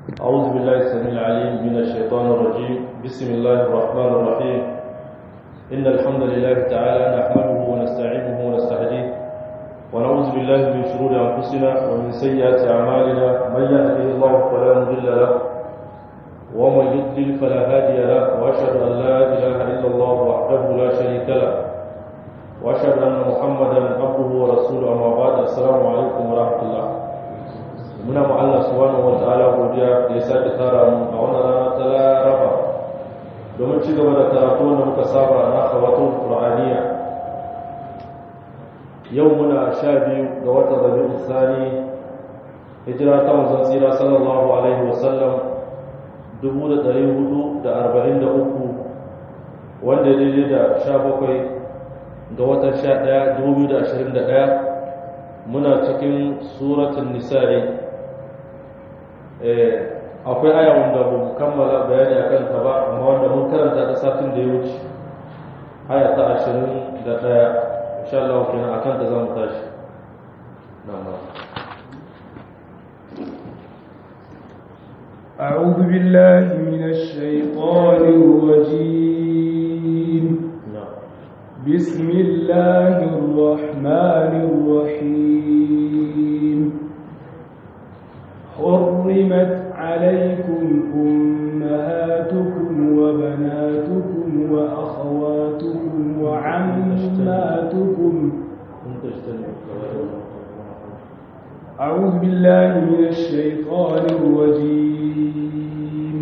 أعوذ بالله السميع العليم من الشيطان الرجيم بسم الله الرحمن الرحيم إن الحمد لله تعالى نحمده ونستعينه ونستهديه ونعوذ بالله من شرور أنفسنا ومن سيئات أعمالنا من يهده الله فلا مضل له ومن يضلل فلا هادي له وأشهد أن لا إله إلا الله وحده لا شريك له وأشهد أن محمدا عبده ورسوله أما بعد السلام عليكم ورحمة الله muna ma Allah subhanahu wa ta'ala godiya da ya sake tara mu a wannan rana ta Laraba domin ci gaba da karatu wanda muka saba na khawatul qur'aniya yau muna sha biyu ga watan Rabiul Thani hijira ta manzon tsira sallallahu alaihi wa sallam 1443 wanda daidai da 17 ga watan 11 2021 muna cikin suratul nisa'i akwai aya wanda ba mu kammala bayani a kanta ba amma wanda mun karanta ta satin da ya wuce aya ta ashirin da ɗaya insha Allah kenan akan ta za mu tashi أعوذ بالله من الشيطان الرجيم بسم الله الرحمن الرحيم حرمت عليكم أمهاتكم وبناتكم وأخواتكم وعماتكم أعوذ بالله من الشيطان الرجيم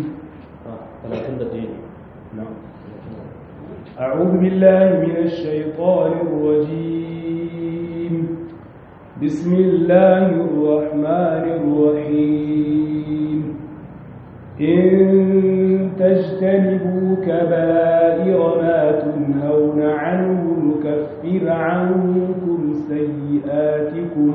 أعوذ بالله من الشيطان الرجيم بسم الله الرحمن الرحيم إن تجتنبوا كبائر ما تنهون عنه نكفر عنكم سيئاتكم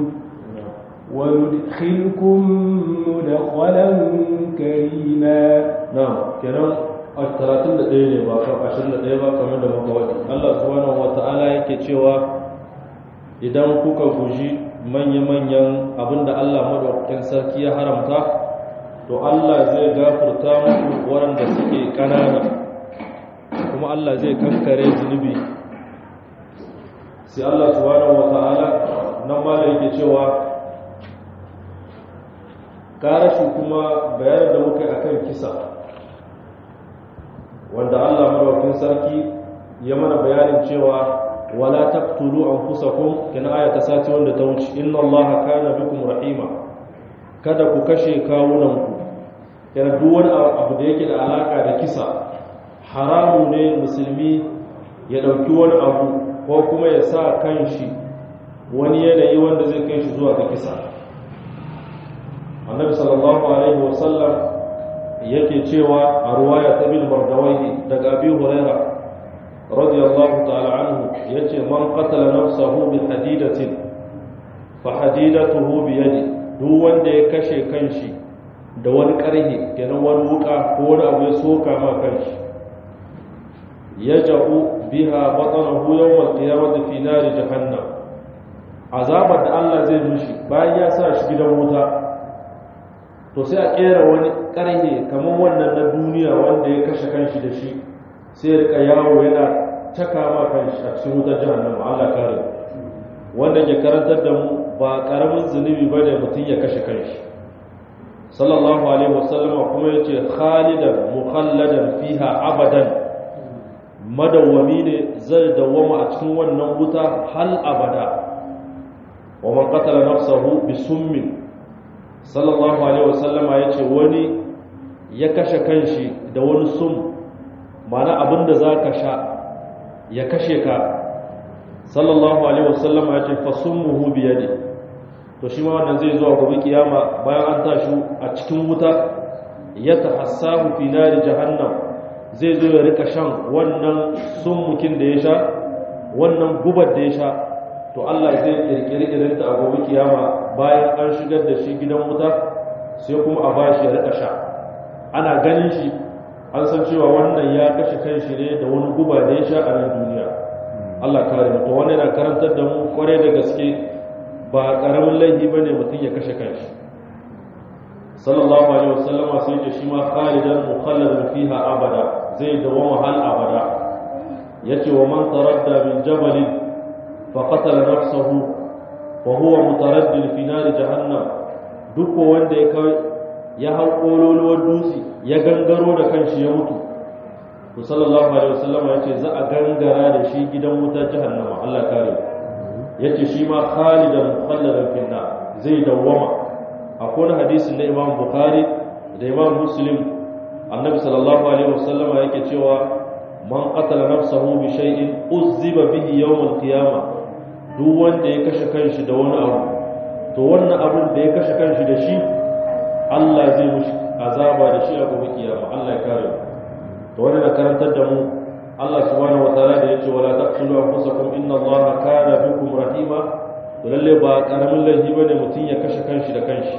وندخلكم مدخلا كريما نعم كلام الثلاثين دقيقة ba kan ashirin da ɗaya ba kamar da muka waje Allah subhanahu wa ta'ala yake cewa idan kuka guji manya-manyan abinda Allah madaukakin sarki ya haramta to Allah zai gafarta muku waɗanda suke ƙanana kuma Allah zai kankare zunubi sai Allah subhanahu wata'ala nan ma da yake cewa karashi kuma bayanin da muka yi akan kisa wanda Allah madaukakin sarki ya mana bayanin cewa wala taqtulu anfusakum kana aya ta sati wanda ta wuce inna allaha kana bikum rahima kada ku kashe kawunanku yana duk wani abu da yake da alaka da kisa haramu ne musulmi ya dauki wani abu ko kuma ya sa kanshi wani yanayi wanda zai kai shi zuwa ga kisa annabi sallallahu alaihi wasallam yake cewa a ruwaya ta bin bardawai daga abi hurairah radiyallahu ta'ala anhu yace man qatala nafsahu bi hadidatin fa hadidatuhu bi yadi duk wanda ya kashe kanshi da wani karhi kenan wani wuka ko wani abu ya soka ma kanshi yaj'u biha batnahu yawm al-qiyamati fi nar jahannam azabar da Allah zai mishi bayan ya sa shi gidan wuta to sai a kera wani karhe kamar wannan na duniya wanda ya kashe kanshi da shi sai rika yawo yana caka ma kanshi a cikin wutar jahannama Allah kare wanda ke karantar da mu ba karamin zunubi ba da mutum ya kashe kanshi sallallahu alaihi wasallama kuma ya ce khalidan mukhalladan fiha abadan madawwami ne zai dawwama a cikin wannan wuta hal abada wa man qatala nafsahu bi summin sallallahu alaihi wasallama ya ce wani ya kashe kanshi da wani sum mana abinda za ka sha ya kashe ka sallallahu alaihi wasallam ya ce fasummuhu biyadi to shi ma wannan zai zuwa gobe kiyama bayan an tashi a cikin wuta ya tahassahu fi nari jahannam zai zo ya rika shan wannan summukin da ya sha wannan gubar da ya sha to Allah zai kirkiri irinta a gobe kiyama bayan an shigar da shi gidan wuta sai kuma a bashi ya rika sha ana ganin shi an san cewa wannan ya kashe kan shi ne da wani guba da ya sha a nan duniya Allah kare mu to wannan yana karantar da mu kwarai da gaske ba karamin laifi bane mutum ya kashe kanshi sallallahu alaihi wasallam sai ce shi ma khalidan mukhalladan fiha abada zai dawama hal abada yace wa man taradda min jabalin fa qatala nafsahu wa huwa mutaraddid fi nar jahannam duk wanda ya kai ya hau kololuwar dutse ya gangaro da kanshi ya mutu to sallallahu alaihi wasallam yace za a gangara da shi gidan wutar jahannama Allah kare yace shi ma khalidan mukhalladan fi nar zai dawama akwai wani hadisin na imam bukhari da imam muslim annabi sallallahu alaihi wasallam yake cewa man qatala nafsahu bi shay'in uzziba bihi yawm al-qiyamah duk wanda ya kashe kanshi da wani abu to wannan abin da ya kashe kanshi da shi Allah zai mushi azaba da shi a gobe kiyama Allah ya kare mu to wannan da karantar da mu Allah subhanahu wataala da yace wala taqtulu anfusakum inna Allaha kana bikum rahima to lalle ba karamin laifi bane mutum ya kashe kanshi da kanshi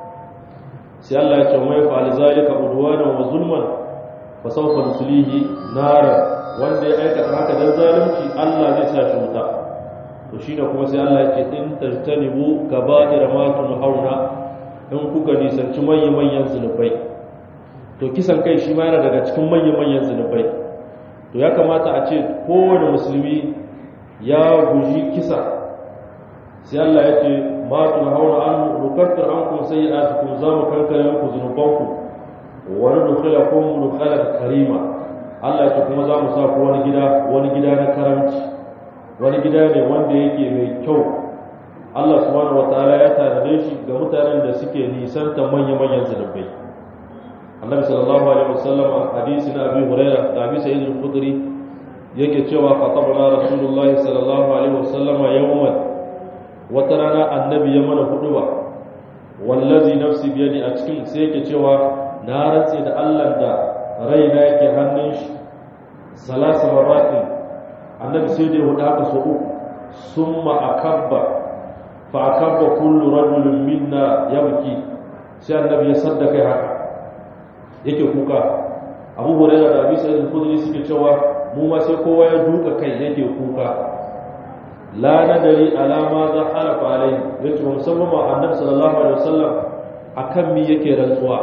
sai Allah ya ce mai fa'al zalika udwana wa zulman fa sawfa nusulihi nara wanda ya aikata haka dan zalunci Allah zai sa shi wuta to shine kuma sai Allah ya ce in tajtanibu kaba'ir ma tunhauna in kuka nisanci manyan manyan zunubai to kisan kai shi ma yana daga cikin manyan manyan zunubai to ya kamata a ce kowane musulmi ya guji kisa sai Allah ya ce ma tun hauna an nukaffir an kun sai ya kun za mu kankare muku zunubanku wa nudkhila kum nudkhala karima Allah ya ce kuma za mu sa ku wani gida wani gida na karamci wani gida ne wanda yake mai kyau Allah subhanahu wataala ya tanade shi ga mutanen da suke nisanta manya-manyan zunubai Annabi sallallahu alaihi wasallam a hadisi na Abi Hurairah da Abi Sa'id al-Khudri yake cewa khatabana Rasulullahi sallallahu alaihi wasallam yawman wata rana annabi ya mana hudu ba wallazi nafsi biyadi a cikin sai yake cewa na rantse da Allah da raina yake hannun shi salasa maratin annabi sai dai hudu haka so uku summa akabba fa akabba kullu rajulin minna yabki sai annabi ya sadda kai haka yake kuka abu hurairah da abi sa'id al-khudri suke cewa mu ma sai kowa ya duka kai yake kuka la nadari alama za halafa alai yace musamman ma annabi sallallahu alaihi wasallam akan mi yake rantsuwa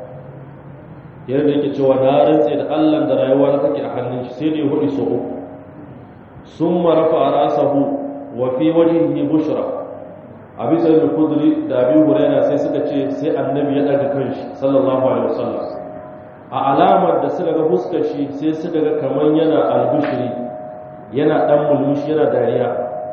yadda yake cewa na rantse da Allah da rayuwa ta take a hannun shi sai da ya hudu so uku summa rafa rasahu wa fi wajhihi bushra abi sa'id al-khudri da abi hurairah sai suka ce sai annabi ya daga kanshi sallallahu alaihi wasallam a alamar da suka ga fuskar shi sai suka ga kaman yana albushiri yana dan mulmushi yana dariya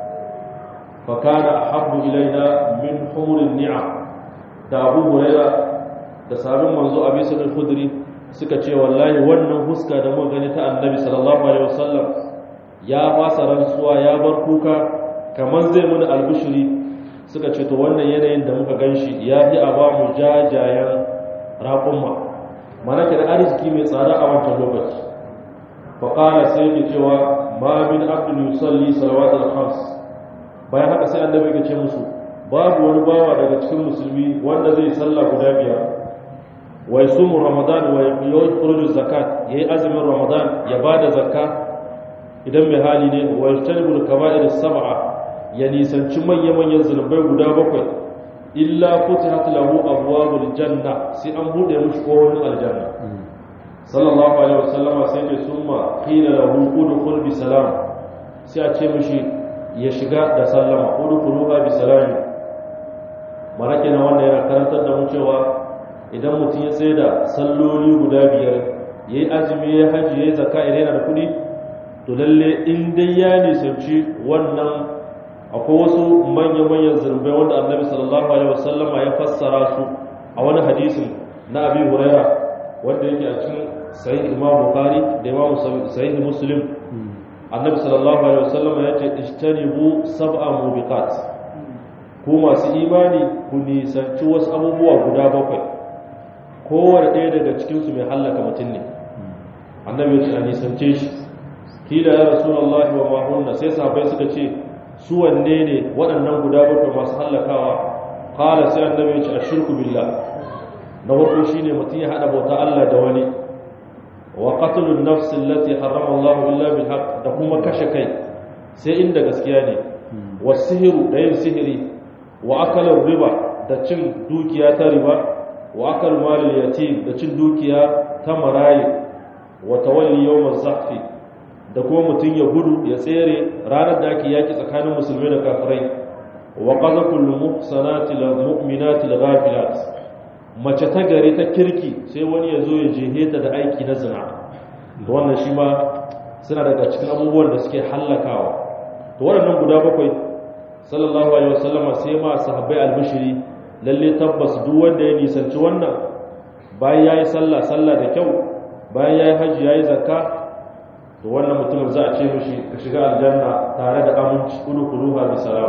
fa kana ahabbu ilaina min humurin ni'am da abu hurairah da sabon manzo abi sa'id al-khudri suka ce wallahi wannan huska da muka gani ta annabi sallallahu alaihi wasallam ya fasa rantsuwa ya bar kuka kamar zai muna albushiri suka ce to wannan yanayin da muka ganshi ya fi a ba mu jajayen raƙumma mana ke da arziki mai tsada a wancan lokaci faƙala sai ke cewa ma min abdul yusalli salawatul khams bayan haka sai annabi ya ce musu babu wani bawa daga cikin musulmi wanda zai sallah guda biyar wa yasumu ramadan wa yukhruju zakat yayi azumin ramadan ya bada zakka idan mai hali ne wa yajtanibu kaba'ir sab'a ya nisanci manya manyan zunubai guda bakwai illa futihat lahu abwabul janna sai an bude mishi kofofin aljanna sallallahu alaihi wasallama sai ce summa qila lahu udkhul bi salam sai a ce mishi ya shiga da sallama udkhuluha bi salam mana kenan wannan yana karantar da mu cewa idan mutum ya tsaye da salloli guda biyar ya yi azumi ya haji ya yi zaka idan yana da kuɗi to lalle in dai ya nisanci wannan akwai wasu manya-manyan zurbai wanda annabi sallallahu alaihi wasallam ya fassara su a wani hadisin na abi huraira wanda yake a cikin sahih imam bukhari da imam sahih muslim annabi sallallahu alaihi wasallam ya ce ishtanibu sab'a mubiqat ku masu imani ku nisanci wasu abubuwa guda bakwai kowane ɗaya daga cikinsu mai hallaka mutum ne annabi ya ce a nisance shi kila ya rasulullahi wa mahunna sai sahabbai suka ce su wanne ne waɗannan guda bakwai masu hallakawa kala sai annabi ya ce a shirku billah na farko shine mutum ya haɗa bauta Allah da wani wa qatlun nafs allati harrama Allah illa bil haqq da kuma kashe kai sai inda gaskiya ne wa sihiru da yin sihiri wa akalar riba da cin dukiya ta riba wa akal malil yatim da cin dukiya ta marayi wa tawalli yawm az-zahfi da kuma mutum ya gudu ya tsere ranar da ake yaki tsakanin musulmai da kafirai wa qazaful muhsanati lil mu'minati lil ghafilat mace ta gare ta kirki sai wani ya zo ya jehe ta da aiki na zina to wannan shi ma suna daga cikin abubuwan da suke hallakawa to waɗannan guda bakwai sallallahu alaihi wasallama sai ma sahabbai albishiri lalle tabbas duk wanda ya nisanci wannan bayan yayi sallah sallah da kyau bayan yayi haji yayi zakka to wannan mutumin za a ce mishi ka shiga aljanna tare da aminci kudu kuduha bi salam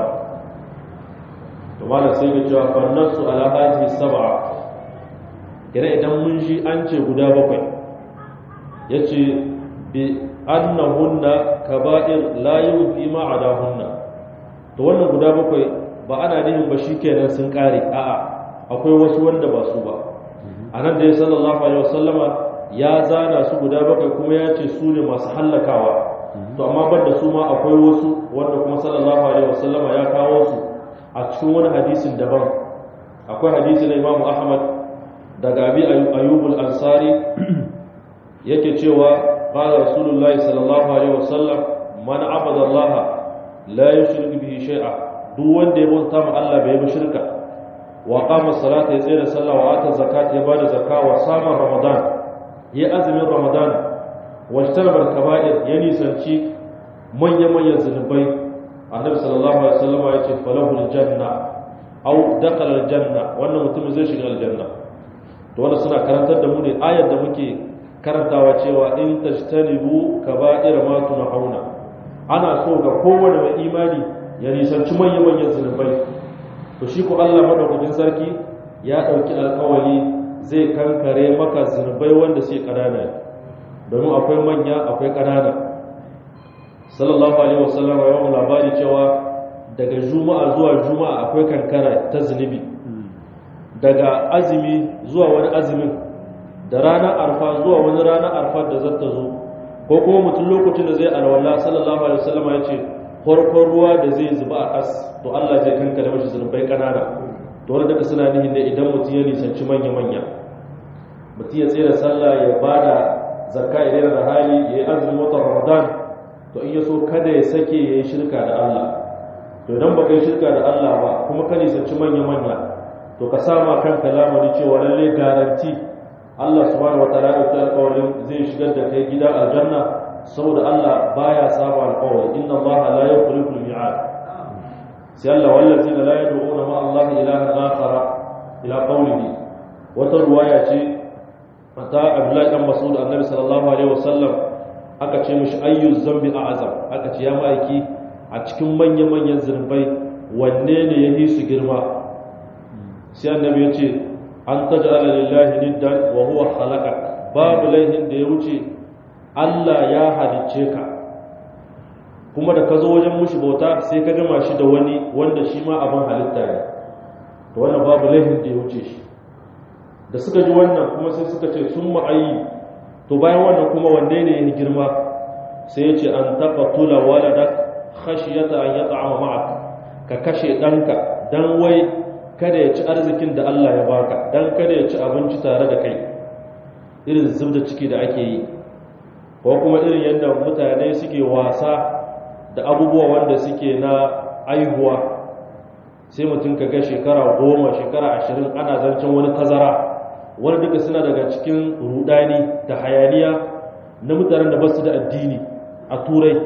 to malam sai ga cewa fannasu ala hadhihi sab'a kira idan mun ji an ce guda bakwai yace bi annahunna kaba'ir la yufi ma adahunna to wannan guda bakwai ba ana nihin ba shikenan sun kare a'a akwai wasu wanda ba su ba anan da sallallahu alaihi wasallama ya zana su guda bakwai kuma ya ce su ne masu hallakawa to amma ban da su ma akwai wasu wanda kuma sallallahu alaihi wasallama ya kawo su a cikin wani hadisin daban akwai hadisi na imamu ahmad daga abi ayyubul ansari yake cewa qala rasulullahi sallallahu alaihi wasallam man abada allah la yushrik bihi shay'a duk wanda ya bauta ma Allah bai yi shirka wa qama salata ya tsaya da sallah wa ata zakat ya bada zakka wa sama ramadan ya azumin ramadan wa ishtarabar kaba'ir ya nisanci manyan manyan zunubai annabi sallallahu alaihi wasallam ya ce falahu aljanna aw dakhala aljanna wannan mutum zai shiga aljanna to wannan suna karantar da mu ne ayar da muke karantawa cewa in tajtanibu kaba'ir ma tunhauna ana so ga kowane mai imani ya nisanci manyan manyan zunubai to shi ko Allah madaukakin sarki ya dauki alƙawari zai kankare maka zunubai wanda sai kanana domin akwai manya akwai kanana sallallahu alaihi wasallam ya mu labari cewa daga juma'a zuwa juma'a akwai kankara ta zunubi daga azumi zuwa wani azumin da ranar arfa zuwa wani ranar arfa da zata zo ko kuma mutum lokacin da zai alwala sallallahu alaihi wasallam ya ce farkon ruwa da zai zuba a kas to Allah zai kankare mashi zunubai kanana to wanda daga suna nihin da idan mutum ya nisanci manya manya mutum ya tsere sallah ya bada zakka idan da hali ya yi azumin watan ramadan to in ya so kada ya sake ya yi shirka da Allah to idan ba kai shirka da Allah ba kuma ka nisanci manya manya to ka sama kanka lamari cewa lalle garanti Allah subhanahu wataala ya ɗauki alƙawarin zai shigar da kai gida aljanna saboda Allah baya saba alƙawari inna Allah la yukhlifu al-mi'ad sai Allah wallazina la yad'una ma Allah ilahan akhar ila qawlihi wata ruwaya ce ta Abdullahi dan Mas'ud Annabi sallallahu alaihi wasallam aka ce mishi ayyu zambi a'zam aka ce ya ma'aiki a cikin manyan manyan zunubai wanne ne yahi su girma sai Annabi ya ce an taj'ala lillahi niddan wa huwa khalaqak babu laihin da ya wuce Allah ya halicce ka kuma da ka zo wajen mushi bauta sai ka gama shi da wani wanda shi ma abin halitta ne to wannan babu laihin da ya wuce shi da suka ji wannan kuma sai suka ce sun ma'ayi to bayan wannan kuma wanne ne ya girma sai ya ce an taɓa tula waladak khashiyata an yata'ama ma'ak ka kashe ɗanka dan wai kada ya ci arzikin da Allah ya baka dan kada ya ci abinci tare da kai irin zubda ciki da ake yi ko kuma irin yadda mutane suke wasa da abubuwa wanda suke na aihuwa sai mutum ka ga shekara goma shekara ashirin ana zancen wani tazara wani duka suna daga cikin rudani da hayaniya na mutanen da basu da addini a turai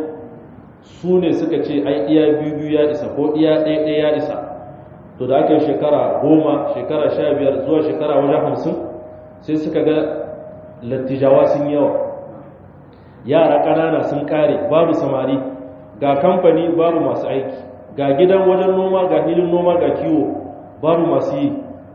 su ne suka ce ai iya biyu biyu ya isa ko iya ɗaya ɗaya ya isa to da aka yi shekara goma shekara sha biyar zuwa shekara wajen hamsin sai suka ga lattijawa sun yawa yara ƙanana sun ƙare babu samari ga kamfani babu masu aiki ga gidan wajen noma ga hilin noma ga kiwo babu masu yi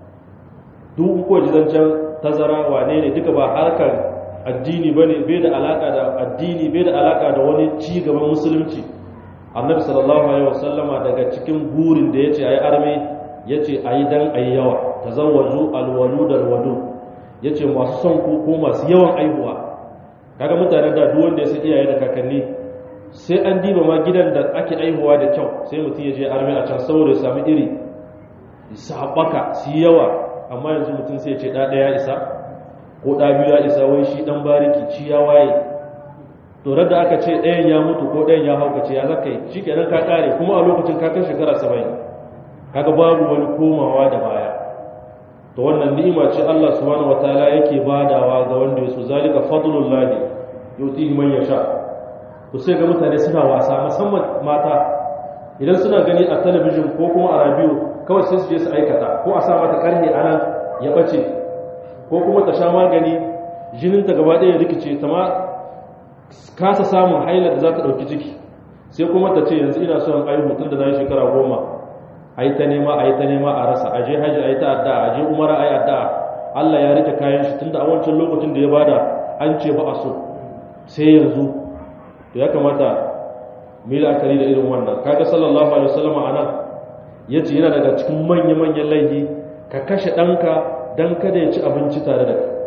duk ko zancen tazara wane ne duka ba harkar addini ba ne bai da alaƙa da addini bai da alaƙa da wani ci gaban musulunci annabi sallallahu alaihi wasallama daga cikin burin da ya ce a yi arme ya ce a yi dan a yi yawa ta zawaju alwalu da alwadu ya ce masu son ku ko masu yawan aihuwa kaga mutanen da duk wanda ya san iyaye da kakanni sai an diba ma gidan da ake aihuwa da kyau sai mutum ya je arme a can saboda ya sami iri su haɓaka su yi yawa amma yanzu mutum sai ce ɗa ɗaya isa ko ɗa biyu ya isa wai shi ɗan bariki ci ya waye to da aka ce ɗayan ya mutu ko ɗayan ya haukace ya zaka yi shi kenan ka ƙare kuma a lokacin ka kai shekara saba'in kaga babu wani komawa da baya to wannan ni'ima ce Allah subhanahu wataala yake badawa ga wanda ya so zalika fadlullahi yutihi man yasha to sai ga mutane suna wasa musamman mata idan suna gani a talabijin ko kuma a radio kawai sai su je su aikata ko a sa mata karhe a nan ya bace ko kuma ta sha magani jininta gaba ɗaya rikice ta ma kasa samun haila da za ta ɗauki ciki sai kuma ta ce yanzu ina son aihu tun da na yi shekara goma a yi ta nema a yi ta nema a rasa a je hajji a yi ta addu'a a je umara a yi addu'a Allah ya rike kayan shi tun da a wancan lokacin da ya bada an ce ba a so sai yanzu to ya kamata mu yi la'akari da irin wannan kaga sallallahu alaihi wasallam a nan ya ce yana daga cikin manya-manyan laifi ka kashe ɗanka don kada ya ci abinci tare da ka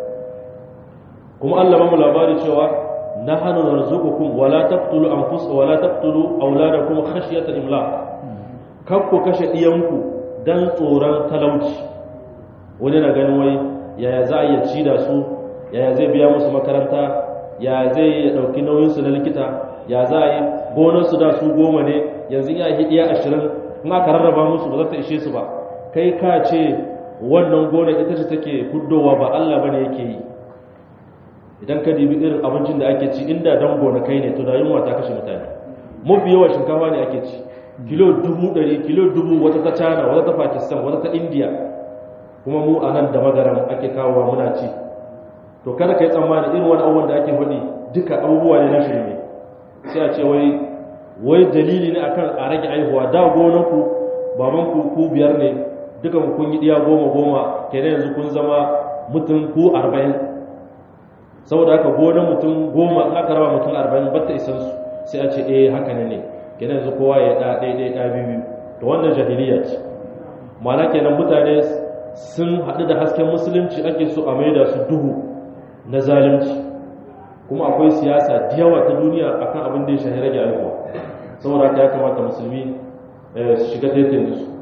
kuma Allah ba mu labari cewa na hannu na rizukukun wala taqtulu anfusakum wala taqtulu auladakum khashyata imlaq kar ku kashe ɗiyanku dan tsoron talauci wani na ganin wai yaya za a iya ci da su yaya zai biya musu makaranta ya zai ɗauki nauyinsu na likita ya za a yi gonarsu da su goma ne yanzu ya yi iya ashirin in aka rarraba musu ba za ta ishe su ba kai ka ce wannan gonar ita ce take huddowa ba Allah bane yake yi idan ka dibi irin abincin da ake ci inda dan gonakai ne to da yunwa ta kashe mutane mafi yawa shinkafa ne ake ci kilo dubu ɗari kilo dubu wata ta china wata ta pakistan wata ta india kuma mu a nan da magaran ake kawowa muna ci to kada ka yi tsammani irin wani abubuwan da ake faɗi duka abubuwa ne na shirme sai a ce wai wai dalili ne akan a rage aihuwa da gonanku babanku ku biyar ne dukan kun yi diya goma goma kenan yanzu kun zama mutum ku arba'in saboda haka gonan mutum goma in aka raba mutum arba'in ba ta isan su sai a ce eh haka ne ne kenan yanzu kowa ya ɗa ɗaya ɗaya ɗaya biyu to wannan jahiliya ce ma'ana kenan mutane sun haɗu da hasken musulunci ake so a maida su duhu na zalunci kuma akwai siyasa da yawa ta duniya akan abin da ya shahi rage aihuwa saboda haka ya kamata musulmi su shiga taitayin su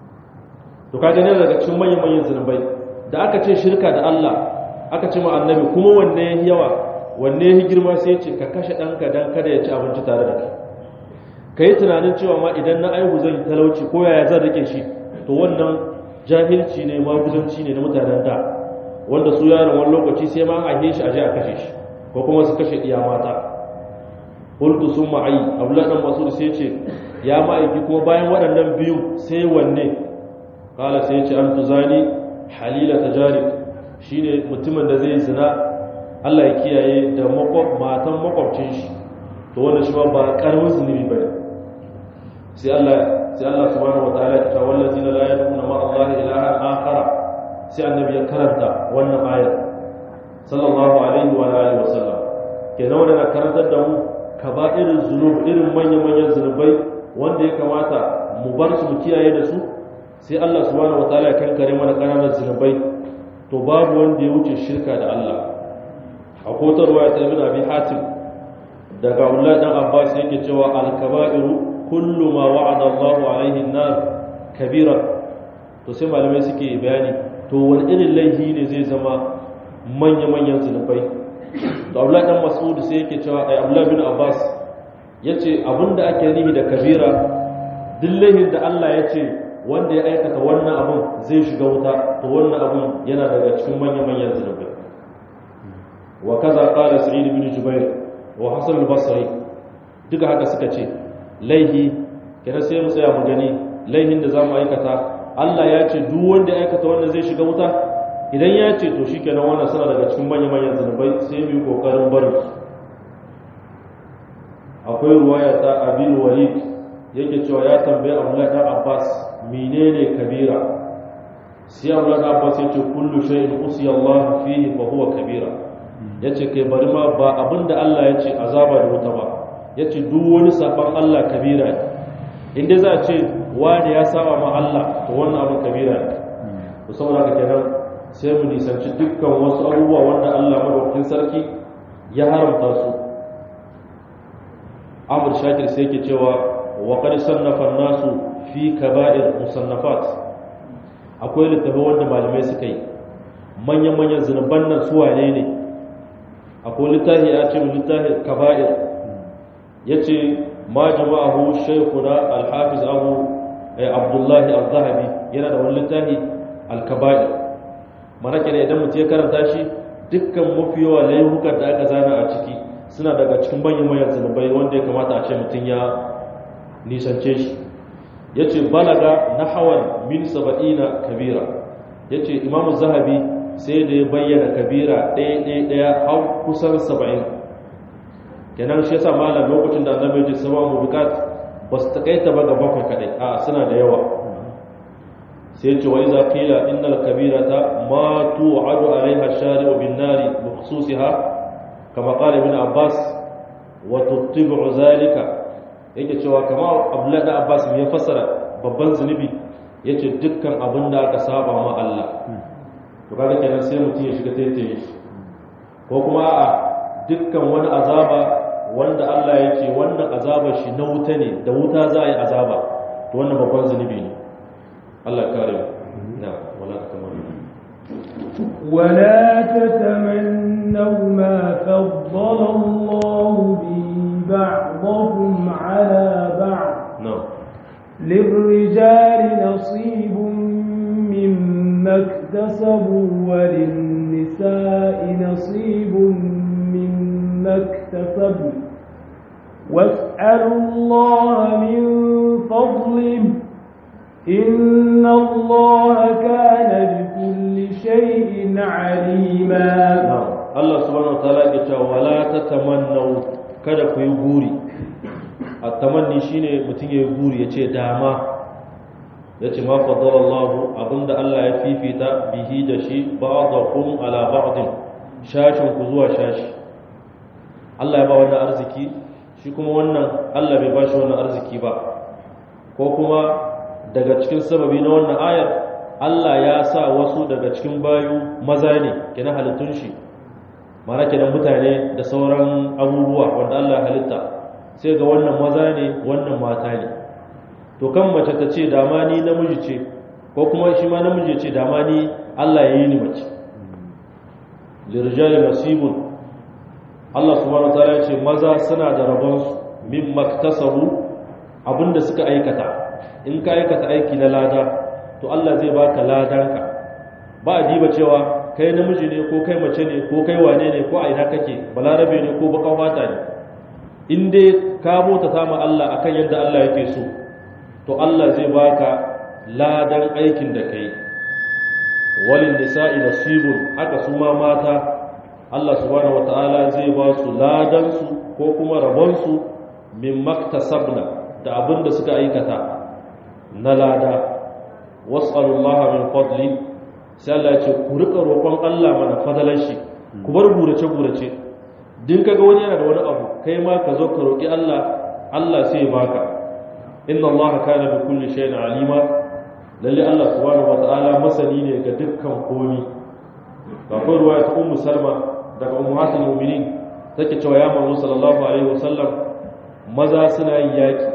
to kaga ne daga cikin manyan manyan zunubai da aka ce shirka da Allah aka ce ma annabi kuma wanne ya yawa wanne ya girma sai ya ce ka kashe ɗanka dan kada ya ci abinci tare da kai ka yi tunanin cewa ma idan na aihu zan talauci ko yaya zan rike shi to wannan jahilci ne maguzanci ne na mutanen da wanda su yaron wani lokaci sai ma a shi a je a kashe shi ko kuma su kashe iya mata qultu summa ay abdullah dan masud sai ce ya ma'aiki kuma bayan waɗannan biyu sai wanne kala sai ce an tuzani halila tajarib shine mutumin da zai zina Allah ya kiyaye da makwab matan makwabcin shi to wannan shi ba karamin zunubi bane sai Allah sai Allah subhanahu wataala ya ce wallazina la yad'una ma Allah ilahan akhara sai annabi ya karanta wannan ayar sallallahu alaihi wa alihi wasallam kenan wannan karantar da mu kaba'irul zunub irin manyan manyan zunubai wanda ya kamata mu bar su mu kiyaye da su sai Allah subhanahu wataala ya kankare mana kananan zunubai to babu wanda ya wuce shirka da Allah a kotar ruwaya ta ibn abi hatim daga Abdullah dan Abbas yake cewa al-kaba'iru kullu ma wa'ada Allahu alaihi an-nar kabira to sai malamai suke bayani to wani irin laifi ne zai zama manya-manyan zunubai to Abdullah dan Mas'ud sai yake cewa ai Abdullah bin Abbas yace abinda ake nihi da kabira duk laifin da Allah ya ce wanda ya aikata wannan abun zai shiga wuta to wannan abun yana daga cikin manya-manyan zunubai wa kaza qala sa'id bin jubair wa hasan al-basri duka haka suka ce laihi kenan sai mu tsaya mu gani laihin da zamu aikata Allah ya ce duk wanda ya aikata wannan zai shiga wuta idan ya ce to shikenan wannan suna daga cikin manya-manyan zunubai sai mu yi kokarin barin su akwai ruwaya ta abin walid yake cewa ya tambaye Abdullahi dan Abbas menene kabira sai Abdullahi dan Abbas yace kullu shay'in usiya Allah fihi fa huwa kabira yace kai bari ma ba abinda Allah yace azaba da wuta ba yace duk wani saban Allah kabira ne inda za a ce wani ya saba ma Allah to wannan abin kabira ne to saboda haka kenan sai mu nisanci dukkan wasu abubuwa wanda Allah madaukakin sarki ya haramta su Amr Shakir sai yake cewa wa qad sannafa an-nasu fi kaba'ir musannafat akwai littafi wanda malamai suka yi manyan-manyan zunuban nan su wane ne akwai littafi ya ce littafi kaba'ir ya ce ma jama'ahu shaikuna alhafiz abu abdullahi al-zahabi yana da wani littafi al-kaba'ir mana kenan idan mutum ya karanta shi dukkan mafi yawa laifukan da aka zana a ciki suna daga cikin manyan-manyan zunubai wanda ya kamata a ce mutum ya nisance shi ya ce balaga na hawan min saba'ina kabira ya ce imamu zahabi sai da ya bayyana kabira ɗaya-ɗaya har kusan saba'in kenan shi yasa malam lokacin da annabi ji sama mubikat ba su takaita ba ga bakwai kadai a suna da yawa sai ce wa iza qila innal kabirata ma tu'adu alaiha shari'u bin nari bi khususiha kama qala ibn abbas wa tuttibu zalika yake cewa kama abdullahi da abbas ya fassara babban zunubi yace dukkan abin da aka saba ma Allah to kaga kenan sai mutum ya shiga taitaye shi ko kuma a dukkan wani azaba wanda Allah ya ce wannan azabar shi na wuta ne da wuta za a yi azaba to wannan babban zunubi ne Allah kare mu na wala takamanu ولا تتمنوا ما فضل الله به بعضكم على بعض نعم للرجال نصيب مما اكتسبوا وللنساء نصيب مما اكتسبوا واسألوا الله من فضله إن الله كان بكل شيء عليما na'am Allah subhanahu wataala ya ce wala tatamannu kada ku yi guri at-tamanni shine mutum ya yi guri ya ce dama ya ce ma faddalallahu abinda Allah ya fifita bihi da shi ba'dakum ala ba'din shashin ku zuwa shashi Allah ya ba wannan arziki shi kuma wannan Allah bai ba shi wannan arziki ba ko kuma daga cikin sababi na wannan ayar Allah ya sa wasu daga cikin bayu maza ne kenan halittun shi mana kenan mutane da sauran abubuwa wanda Allah ya halitta sai ga wannan maza ne wannan mata ne to kan mace ta ce dama ni namiji ce ko kuma shi ma namiji ce dama ni Allah ya yi ni mace lirjali nasibun Allah subhanahu wataala ya ce maza suna da rabonsu min maktasabu abinda suka aikata in ka aikata aiki na lada to Allah zai baka ladanka ba a diba cewa kai namiji ne ko kai mace ne ko kai wane ne ko a ina kake balarabe ne ko bakan fata ne in dai ka bauta ta ma Allah akan yadda Allah yake so to Allah zai baka ladan aikin da kai walin nisa'i nasibun haka su ma mata Allah subhanahu wataala zai ba su ladan su ko kuma rabon su min maktasabna da abin da suka aikata na lada was'alullaha min fadli sai Allah ya ce ku rika roƙon Allah mana fadalar shi ku bar gurace gurace din kaga wani yana da wani abu kai ma ka zo ka roƙi Allah Allah sai ya baka inna Allah kana bi kulli shay'in alima lalle Allah subhanahu wataala masani ne ga dukkan komi akwai ruwaya ta ummu salma daga ummatul mu'minin take cewa ya manzo sallallahu alaihi wasallam maza suna yin yaki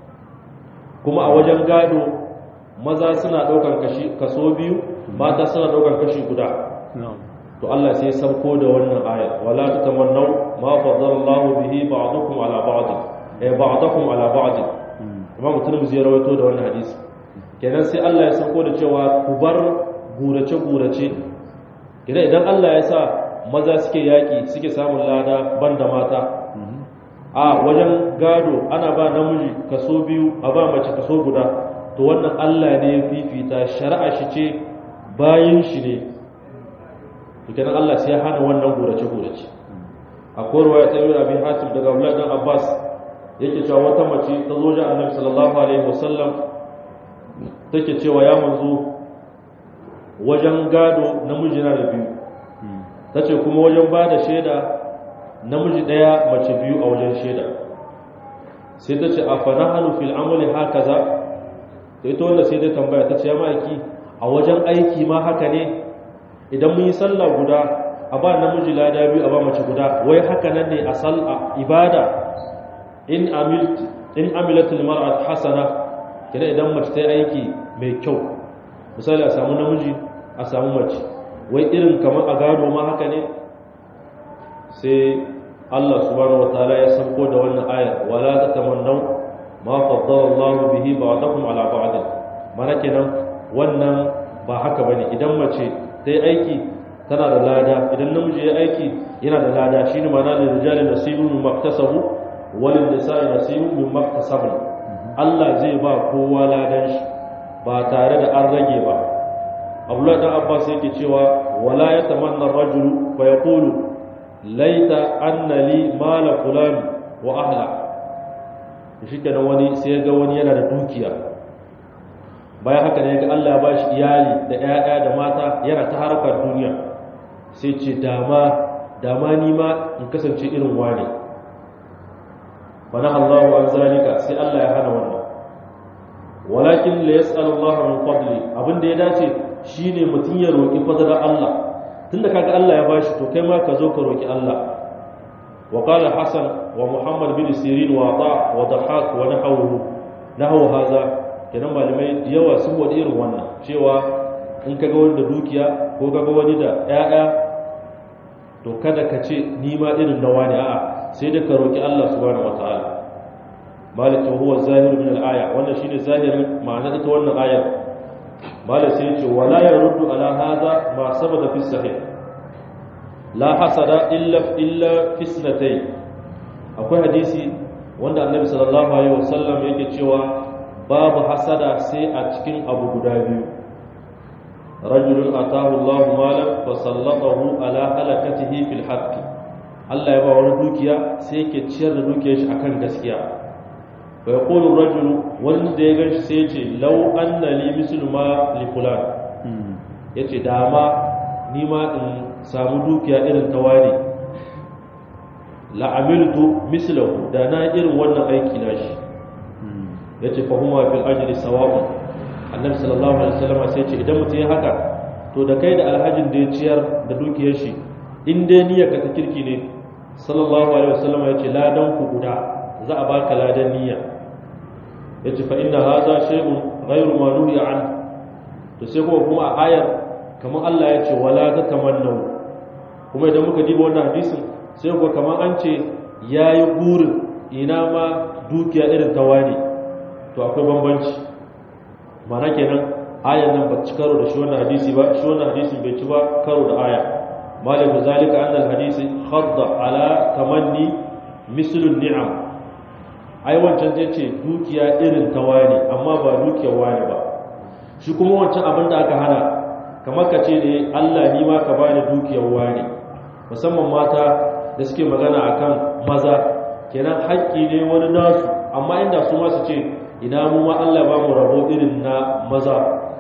kuma a wajen gado maza suna ɗaukar kashi kaso biyu mata suna ɗaukar kashi guda to Allah sai sauko da wannan aya wala tatamannaw ma faddala Allah bihi ba'dukum ala ba'd eh ba'dakum ala ba'd amma mutum zai rawaito da wannan hadisi kenan sai Allah ya sauko da cewa ku bar gurace gurace idan idan Allah ya sa maza suke yaki suke samun lada banda mata a wajen gado ana ba namiji kaso biyu a ba mace kaso guda to wannan Allah ne ya fifita shari'a shi ce bayan shi ne to kenan Allah sai ya hana wannan gurace gurace akwai ruwaya ta yi abi hatim daga Abdullah dan Abbas yake cewa wata mace ta zo ga Annabi sallallahu alaihi wasallam take cewa ya manzo wajen gado namiji na da biyu tace kuma wajen ba da shaida namiji daya mace biyu a wajen shaida sai ta ce a fanahanu fil amali hakaza to ita wanda sai dai tambaya ta ce ya ma'aiki a wajen aiki ma haka ne idan mun yi sallah guda a ba namiji lada biyu a ba mace guda wai haka nan ne a sallah ibada in amilt in amilatul mar'at hasana kina idan mace ta yi aiki mai kyau misali a samu namiji a samu mace wai irin kamar a gado ma haka ne sai Allah subhanahu wataala ya sauko da wannan ayar wala tatamannaw ma faddala Allah bihi ba'dakum ala ba'd mana kenan wannan ba haka bane idan mace ta yi aiki tana da lada idan namiji ya aiki yana da lada shine mana da rijali nasibun min maktasabu walin nisa'i nasibun min maktasabu Allah zai ba kowa ladan shi ba tare da an rage ba Abdullah dan Abbas yake cewa wala yatamanna ar-rajulu fa yaqulu laita anna li mala fulan wa ahla shi kenan wani sai ga wani yana da dukiya bayan haka ne ga Allah ya bashi iyali da ƴaƴa da mata yana ta harkar duniya sai ce dama dama ni ma in kasance irin wani bana Allahu an zalika sai Allah ya hana wannan walakin la yas'alu Allah min fadli abinda ya dace shine mutun ya roki fadlar Allah tunda kaga Allah ya bashi to kai ma ka zo ka roki Allah wa qala hasan wa muhammad bin sirin wa ta wa dahak wa nahawhu nahaw hadha kenan malamai da yawa sun wadi irin wannan cewa in kaga wani da dukiya ko kaga wani da ƴaƴa to kada ka ce ni ma irin nawa ne a'a sai da ka roki Allah subhanahu wataala malik huwa zahir min al-aya wannan shine zahirin ma'anar ita wannan ayar malik sai ce wala yaruddu ala hadha ma sabata fi sahih la hasada illa illa fi sanatay akwai hadisi wanda annabi sallallahu alaihi wasallam yake cewa babu hasada sai a cikin abu guda biyu rajulun atahu Allah malan fa sallatahu ala halakatihi fil haqq Allah ya ba wani dukiya sai yake ciyar da dukiyar shi akan gaskiya fa yaqulu rajulu wanda ya ganshi sai ya ce law anna li mislu ma li fulan yace dama ni ma in samu dukiya irin ta wani la'amiltu mislahu da na irin wannan aiki na shi yace fa huma fil ajri sawa'un annabi sallallahu alaihi wasallam sai ce idan mutum ya haka to da kai da alhajin da ya ciyar da dukiyar shi in dai niyyar ka ta kirki ne sallallahu alaihi wasallam yace ladan ku guda za a baka ladan niyya yace fa inna hadha shay'un ghayru ma nuhiya an to sai kuma kuma a ayar kamar Allah ya ce wala tatamannu kuma idan muka diba wannan hadisin sai kuwa kamar an ce yayi burin ina ma dukiya irin ta wani to akwai bambanci mana kenan ayan nan ba ci karo da shi wannan hadisi ba shi wannan hadisi bai ci ba karo da aya malik zalika annal hadisi khadda ala tamanni mislun ni'am ai wancan zai ce dukiya irin ta wani amma ba dukiyar wani ba shi kuma wancan abin da aka hana kamar ka ce ne Allah ni ma ka bani dukiyar wani musamman mata da suke magana akan maza kenan haƙƙi ne wani nasu amma inda su ma su ce ina mu ma Allah ba mu rabo irin na maza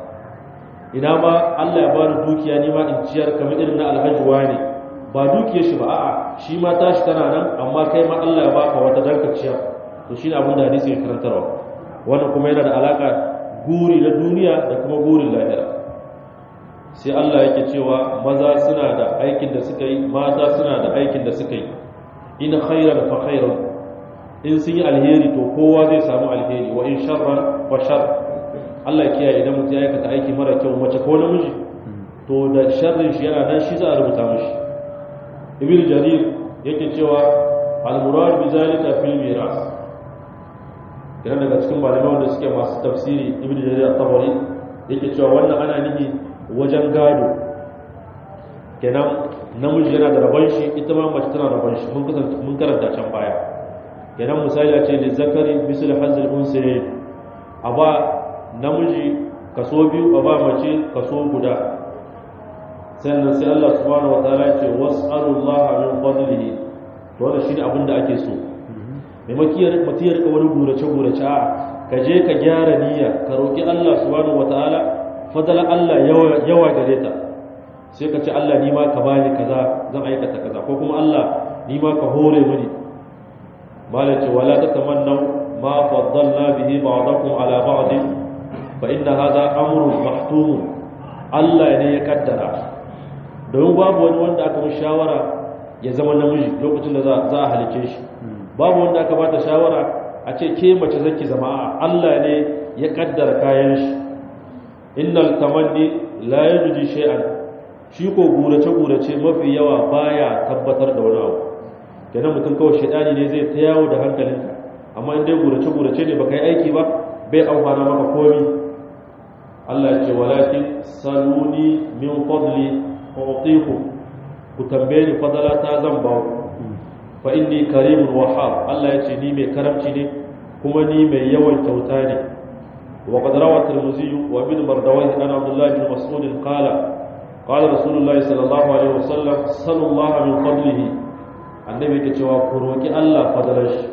ina ma Allah ya bani dukiya ni ma in ciyar kamar irin na alhaji wani ba dukiyar shi ba a'a shi ma tashi tana nan amma kai ma Allah ya baka wata danka ciyar to shine abin da hadisi ya karantarwa wannan kuma yana da alaka guri na duniya da kuma gurin lahira sai Allah yake cewa maza suna da aikin da suka yi mata suna da aikin da suka yi in khairan fa khairan in sun yi alheri to kowa zai samu alheri wa in sharran fa shar Allah ya kiyaye idan mutum ya aikata aiki mara kyau mace ko namiji to da sharrin shi yana nan shi za a rubuta mishi ibnu jarir yake cewa al-murad bi zalika fil miras kana daga cikin malamai wanda suke masu tafsiri ibnu jarir at-tabari yake cewa wannan ana nihi wajen gado kenan namiji yana da rabon shi ita ma mace tana rabon shi mun kasance mun karanta can baya kenan misali a ce da zakari misal hazil unsayin a ba namiji kaso biyu a ba mace kaso guda sannan sai Allah subhanahu wataala ya ce was'alullaha min fadlihi to wannan shine abin da ake so mai makiyar mutiyar ka wani gurace gurace a ka je ka gyara niyya ka roki Allah subhanahu wataala fadala Allah yawa yawa gare ta sai ka ce Allah ni ma ka bani kaza zan aikata kaza ko kuma Allah ni ma ka hore mini malace wala tatamannaw ma faddalna bihi ba'dakum ala ba'd fa inna hadha amrun mahtum Allah ne ya kaddara don babu wani wanda aka mu shawara ya zama namiji lokacin da za a halice shi babu wanda aka bata shawara a ce ke mace zaki zama Allah ne ya kaddara kayan shi innal tamanni la yajdi shay'an shi ko gurace gurace mafi yawa baya tabbatar da wani abu kenan mutum kawai shaidani ne zai ta yawo da hankalinka amma in dai gurace gurace ne baka yi aiki ba bai amfana maka komi Allah ya ce walakin saluni min fadli u'tiku ku tambaye ni fadala ta zan ba ku fa inni karimun wahhab Allah ya ce ni mai karamci ne kuma ni mai yawan kyauta ne wa qad rawa tirmidhi wa ibn mardawayh an abdullah bin mas'ud qala qala rasulullah sallallahu alaihi wasallam sallallahu min fadlihi annabi ke cewa ku roki Allah fadalar shi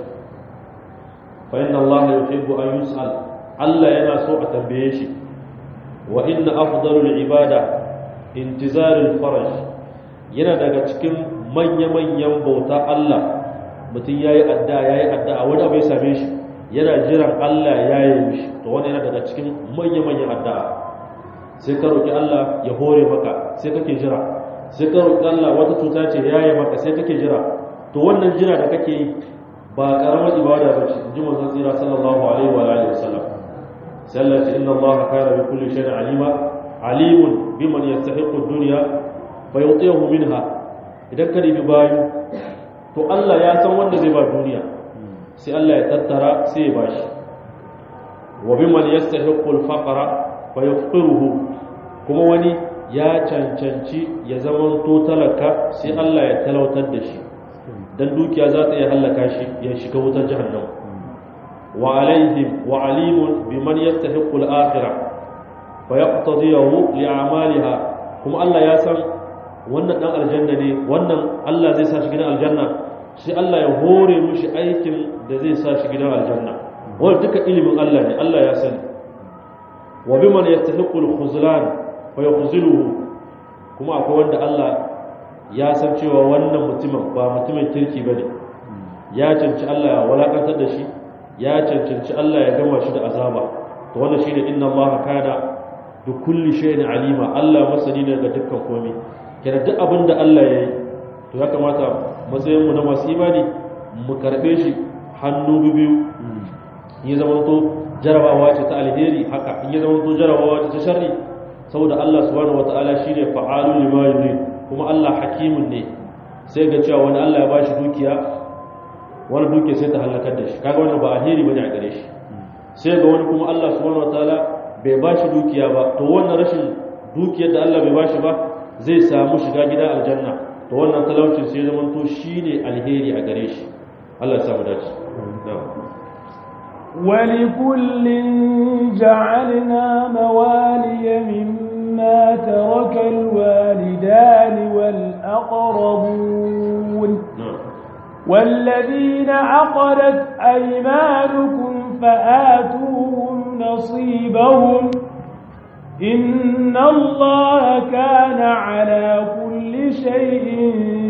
fa inna Allah yuhibbu an yus'al Allah yana so a tambaye shi wa inna afdalul ibada intizarul faraj yana daga cikin manya-manyan bauta Allah mutum yayi adda yayi adda wani abu ya same shi yana jiran Allah ya yi mishi to wani yana daga cikin manya-manyan adda sai ka roki Allah ya hore maka sai kake jira sai ka roki Allah wata cuta ce ya yi maka sai kake jira to wannan jira da kake yi ba karamar ibada ba ce ji manzon tsira sallallahu alaihi wa alihi wasallam sai Allah ce inna Allah kana bi kulli shay'in alima alimun biman yastahiqu ad-dunya fa yutihu minha idan ka ribi bayu to Allah ya san wanda zai ba duniya sai Allah ya tattara sai ya bashi wa biman yastahiqu al-faqra fa yafqiruhu kuma wani ya cancanci ya zama to talaka sai Allah ya talautar da shi dan dukiya za ta iya hallaka shi ya shiga wutar jahannam wa alaihim wa alimun biman yastahiqu al-akhirah fa yaqtadiyahu li a'maliha kuma Allah ya san wannan dan aljanna ne wannan Allah zai sa shi gidan aljanna sai Allah ya hore mushi aikin da zai sa shi gidan aljanna wannan duka ilimin Allah ne Allah ya sani wa biman yastahiqu al-khuzlan fa yakhziluhu kuma akwai wanda Allah ya san cewa wannan mutumin ba mutumin kirki bane ya canci Allah ya walakantar da shi ya cancanci Allah ya gama shi da azaba to wannan shine inna Allah kana bi kulli shay'in alima Allah masani ne ga dukkan komai kenan duk abin da Allah ya yi to ya kamata matsayin mu na masu imani mu karbe shi hannu biyu ya zama to jarabawa ce ta alheri haka in ya zama to jarabawa ce ta sharri saboda Allah subhanahu wataala shine fa'alul lima yurid kuma Allah hakimun ne sai ga cewa wani Allah ya bashi dukiya wani dukiya sai ta halakar da shi kaga wannan ba alheri bane a gare shi sai ga wani kuma Allah subhanahu wataala bai bashi dukiya ba to wannan rashin dukiyar da Allah bai bashi ba zai samu shiga gida aljanna to wannan talaucin sai zaman to shine alheri a gare shi Allah ya samu dace ولكل جعلنا موالي مما ترك الوالدان والأقربون والذين عقدت أيمانكم فآتوهم نصيبهم إن الله كان على كل شيء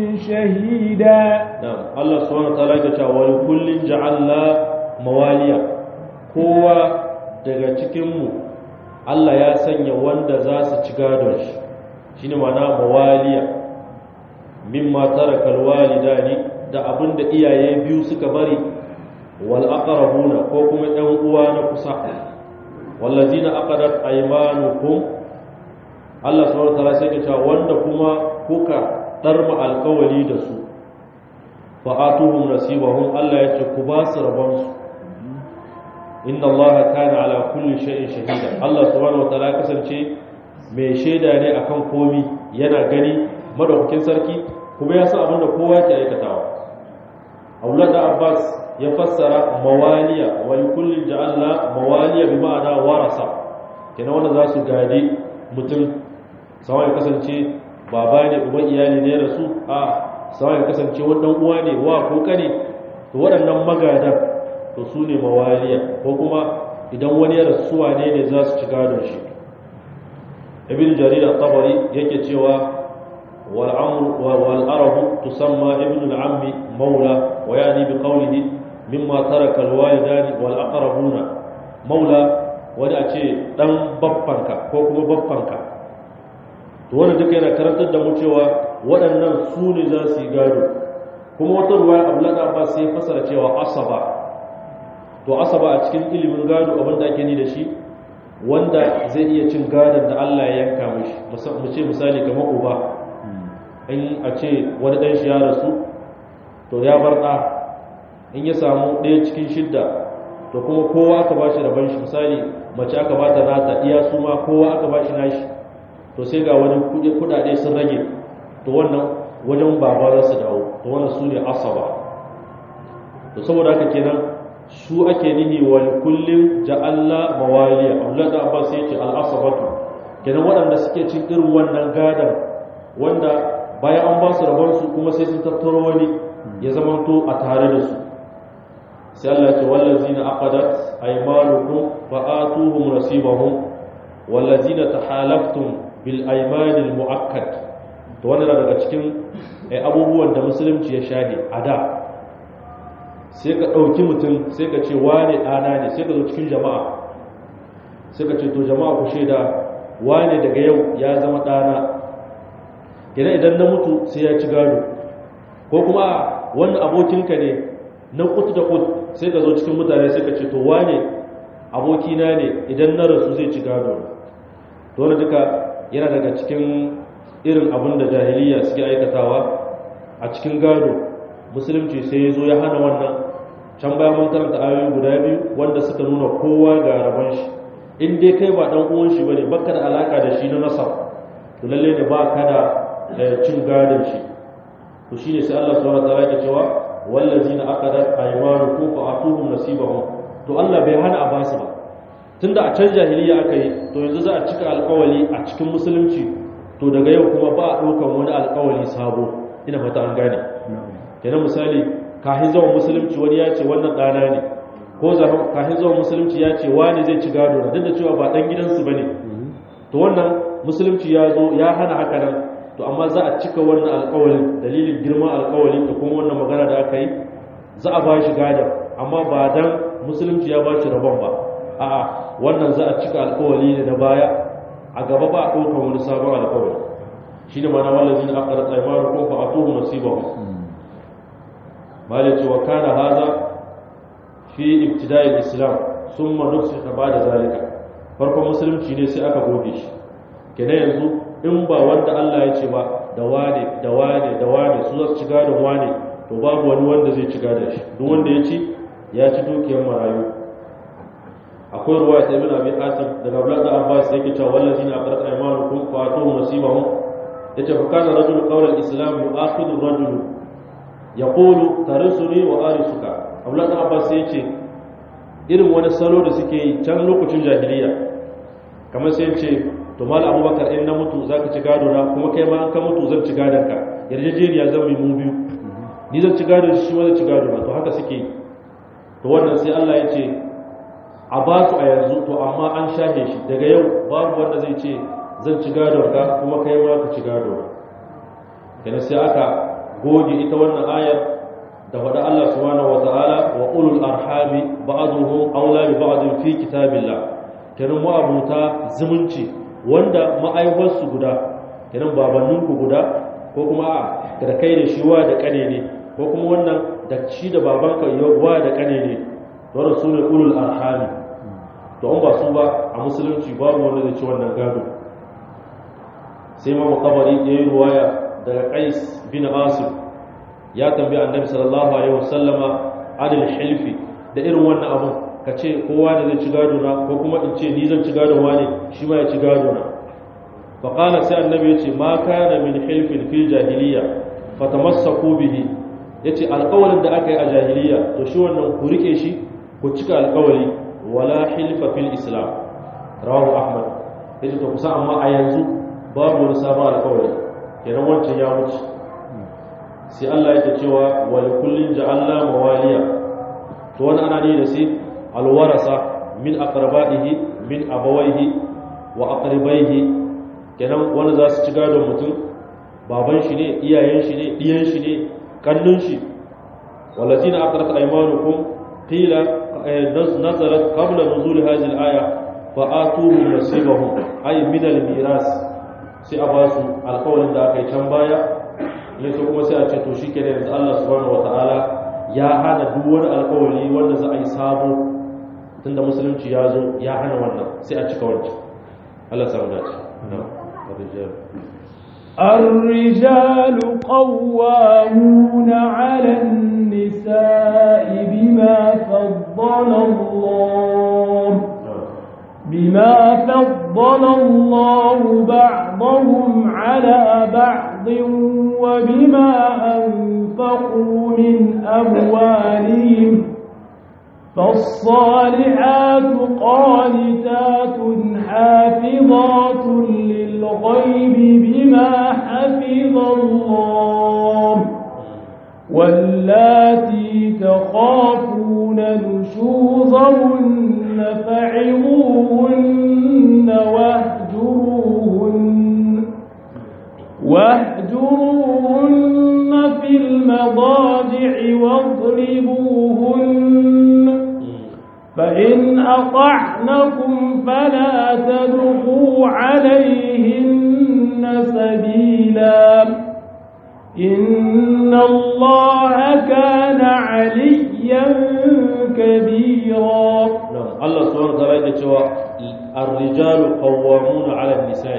شهيدا نعم الله سبحانه وتعالى قال ولكل جعلنا مواليا kowa daga cikinmu Allah ya sanya wanda za su ci gadon shi shi ne mana mawaliya mimma taraka alwalidani da abin da iyaye biyu suka bari wal aqrabuna ko kuma ɗan uwa na kusa wallazina aqadat aymanukum Allah subhanahu wa ta'ala sai ya ce wanda kuma kuka darma alkawali da su fa atuhum nasibahum Allah ya ce ku ba su rabon su inna allaha kana ala kulli shay'in shahida Allah subhanahu wataala kasance mai shaida ne akan komi yana gani madaukakin sarki kuma ya san abin da kowa ke aikatawa Abdullah da Abbas ya fassara mawaliya wa kulli ja'alna mawaliya bi ma'ana warasa kenan wanda za su gadi mutum sawa ya kasance baba ne uban iyali ne rasu a sawa ya kasance wannan uwa ne wa ko kane to waɗannan magadan to su ne mawaliya ko kuma idan wani ya rasuwa ne ne za su ci gadon shi ibn jarir al-tabari yake cewa wal amr wal arabu tusamma ibn al-ammi maula wa yani bi qawlihi mimma taraka al-walidani wal aqrabuna maula wani a ce dan baffanka ko kuma baffanka to wannan duka yana karantar da mu cewa waɗannan su ne za su yi gado kuma wata ruwaya abdullahi abbas sai fasara cewa asaba to asaba a cikin ilimin gado abin da ake ni da shi wanda zai iya cin gadon da Allah ya yanka mishi mu ce misali kamar uba in a ce wani ɗan shi ya rasu to ya bar ɗa in ya samu ɗaya cikin shidda to kuma kowa aka ba shi rabon shi misali mace aka ba ta nata iya su ma kowa aka ba shi nashi to sai ga wani kuɗaɗe sun rage to wannan wajen baba za su dawo to wannan su ne asaba to saboda haka kenan su ake nihi wa kullum ja'alla mawaliya Abdullah da Abbas yace al-asabatu kenan waɗanda suke cin irin wannan gadan wanda bayan an ba su rabon su kuma sai sun tattaro wani ya zamanto a tare da su sai Allah ya ce wallazina aqadat aymanukum fa atuhum nasibahum wallazina tahalaftum bil aymanil muakkad to wannan daga cikin abubuwan da musulunci ya shade a da sai ka ɗauki mutum sai ka ce wane ɗana ne sai ka zo cikin jama'a sai ka ce to jama'a ku shaida wane daga yau ya zama ɗana idan idan na mutu sai ya ci gado ko kuma wannan abokinka ne na kutu da kutu sai ka zo cikin mutane sai ka ce to wane abokina ne idan na rasu zai ci gado to wani duka yana daga cikin irin abin da jahiliya suke aikatawa a cikin gado musulunci sai ya zo ya hana wannan can baya mun karanta ayoyi guda biyu wanda suka nuna kowa ga rabon shi in dai kai ba dan uwan shi bane baka da alaka da shi na nasab to lalle ne ba ka da cin gadon shi to shine sai Allah subhanahu wa ta'ala ya cewa wallazina aqadat aymanukum fa atuhum nasibahum to Allah bai hana a basu ba tunda a can jahiliya aka yi to yanzu za a cika alkawali a cikin musulunci to daga yau kuma ba a ɗaukan wani alkawali sabo ina fata an gane kenan misali kahin zuwa musulunci wani ya ce wannan ɗana ne ko kahin zuwa musulunci ya ce wani zai ci gado na duk da cewa ba ɗan gidansu ba ne to wannan musulunci ya zo ya hana haka nan to amma za a cika wannan alkawalin dalilin girman alkawalin da kuma wannan magana da aka yi za a ba shi gadon amma ba dan musulunci ya ba shi rabon ba a'a wannan za a cika alkawali ne na baya a gaba ba a ɗaukar wani sabon alkawali shi ne mana wallazi na akara tsaimanu ko fa a tuhu nasibahu malai ce wa kana haza fi ibtida'il islam summa nufsika ba'da zalika farkon musulunci ne sai aka goge shi kenan yanzu in ba wanda Allah ya ce ba da wane da wane da wane su za su ci gadon wane to babu wani wanda zai ci gadon shi duk wanda ya ci ya ci dukiyar marayu akwai ruwa ta ibn abi hatim daga abdullah da abbas yake cewa wallazina aqrat aymanukum fa atuhum nasibahum yace fa kana rajul qawla al-islam yu'akhidu ar-rajul yaqulu tarisuni wa arisuka abdullah da abbas yace irin wani salo da suke yi can lokacin jahiliya kamar sai yace to mal abubakar in na mutu zaka ci gado na kuma kai ma an ka mutu zan ci gadon ka yarjejeniya zan yi mu biyu ni zan ci gado shi ma zan ci gado na to haka suke yi to wannan sai Allah ya ce a ba su a yanzu to amma an shahe shi daga yau babu wanda zai ce zan ci gadon ka kuma kai ma ka ci gado kenan sai aka goge ita wannan ayar da faɗa Allah subhanahu wata'ala wa ulul arhami ba'dhum awla bi ba'd fi kitabillah kenan mu abuta zumunci wanda ma'aibar su guda kenan babannin ku guda ko kuma da kai da shi wa da kane ne ko kuma wannan da shi da babanka wa da kane ne wannan su ne ulul arhami to an ba su ba a musulunci babu wanda zai ci wannan gado sai ma makabari ya yi ruwaya daga qais bin asif ya tambayi annabi sallallahu alaihi wasallama adil hilfi da irin wannan abun ka ce kowa da zai ci gado na ko kuma in ce ni zan ci gado wani shi ma ya ci gado na fa qala sai annabi ya ce ma kana min hilfin fil jahiliya fatamassaku bihi yace alƙawarin da aka yi a jahiliya to shi wannan ku rike shi ku cika alƙawari wala hilfa fil islam rawahu ahmad yace to kusa amma a yanzu babu wani sabon alƙawari kenan wancan ya wuce sai Allah yake cewa wa kullin ja'alna mawaliya to wani ana ne da sai alwarasa min aqrabaihi min abawaihi wa aqribaihi kenan wani za su ci gadon mutum baban shi ne iyayen shi ne diyan shi ne kannun shi wallazina aqrat aymanukum qila nazalat qabla nuzul hadhihi al-aya fa atuhum nasibahum ay min al-miras sai a basu alƙawarin da aka yi can baya ne so kuma sai a ce to shikenan yanzu Allah subhanahu wataala ya hana duk wani alƙawari wanda za a yi sabo tunda musulunci ya zo ya hana wannan sai a cika wancan Allah samu dace الرجال قوامون على النساء بما فضل الله بما فضل الله بعضهم على بعض وبما أنفقوا من أموالهم فالصالحات قانتات حافظات للغيب بما حفظ الله واللاتي تخافون نشوزهن فعظوهن واهجروهن واهجروهن في المضاجع واضربوهن فإن أطعنكم فلا تدخوا عليهن سبيلا إن الله كان عليا كبيرا نعم الله سبحانه وتعالى يقول الرجال قوامون على النساء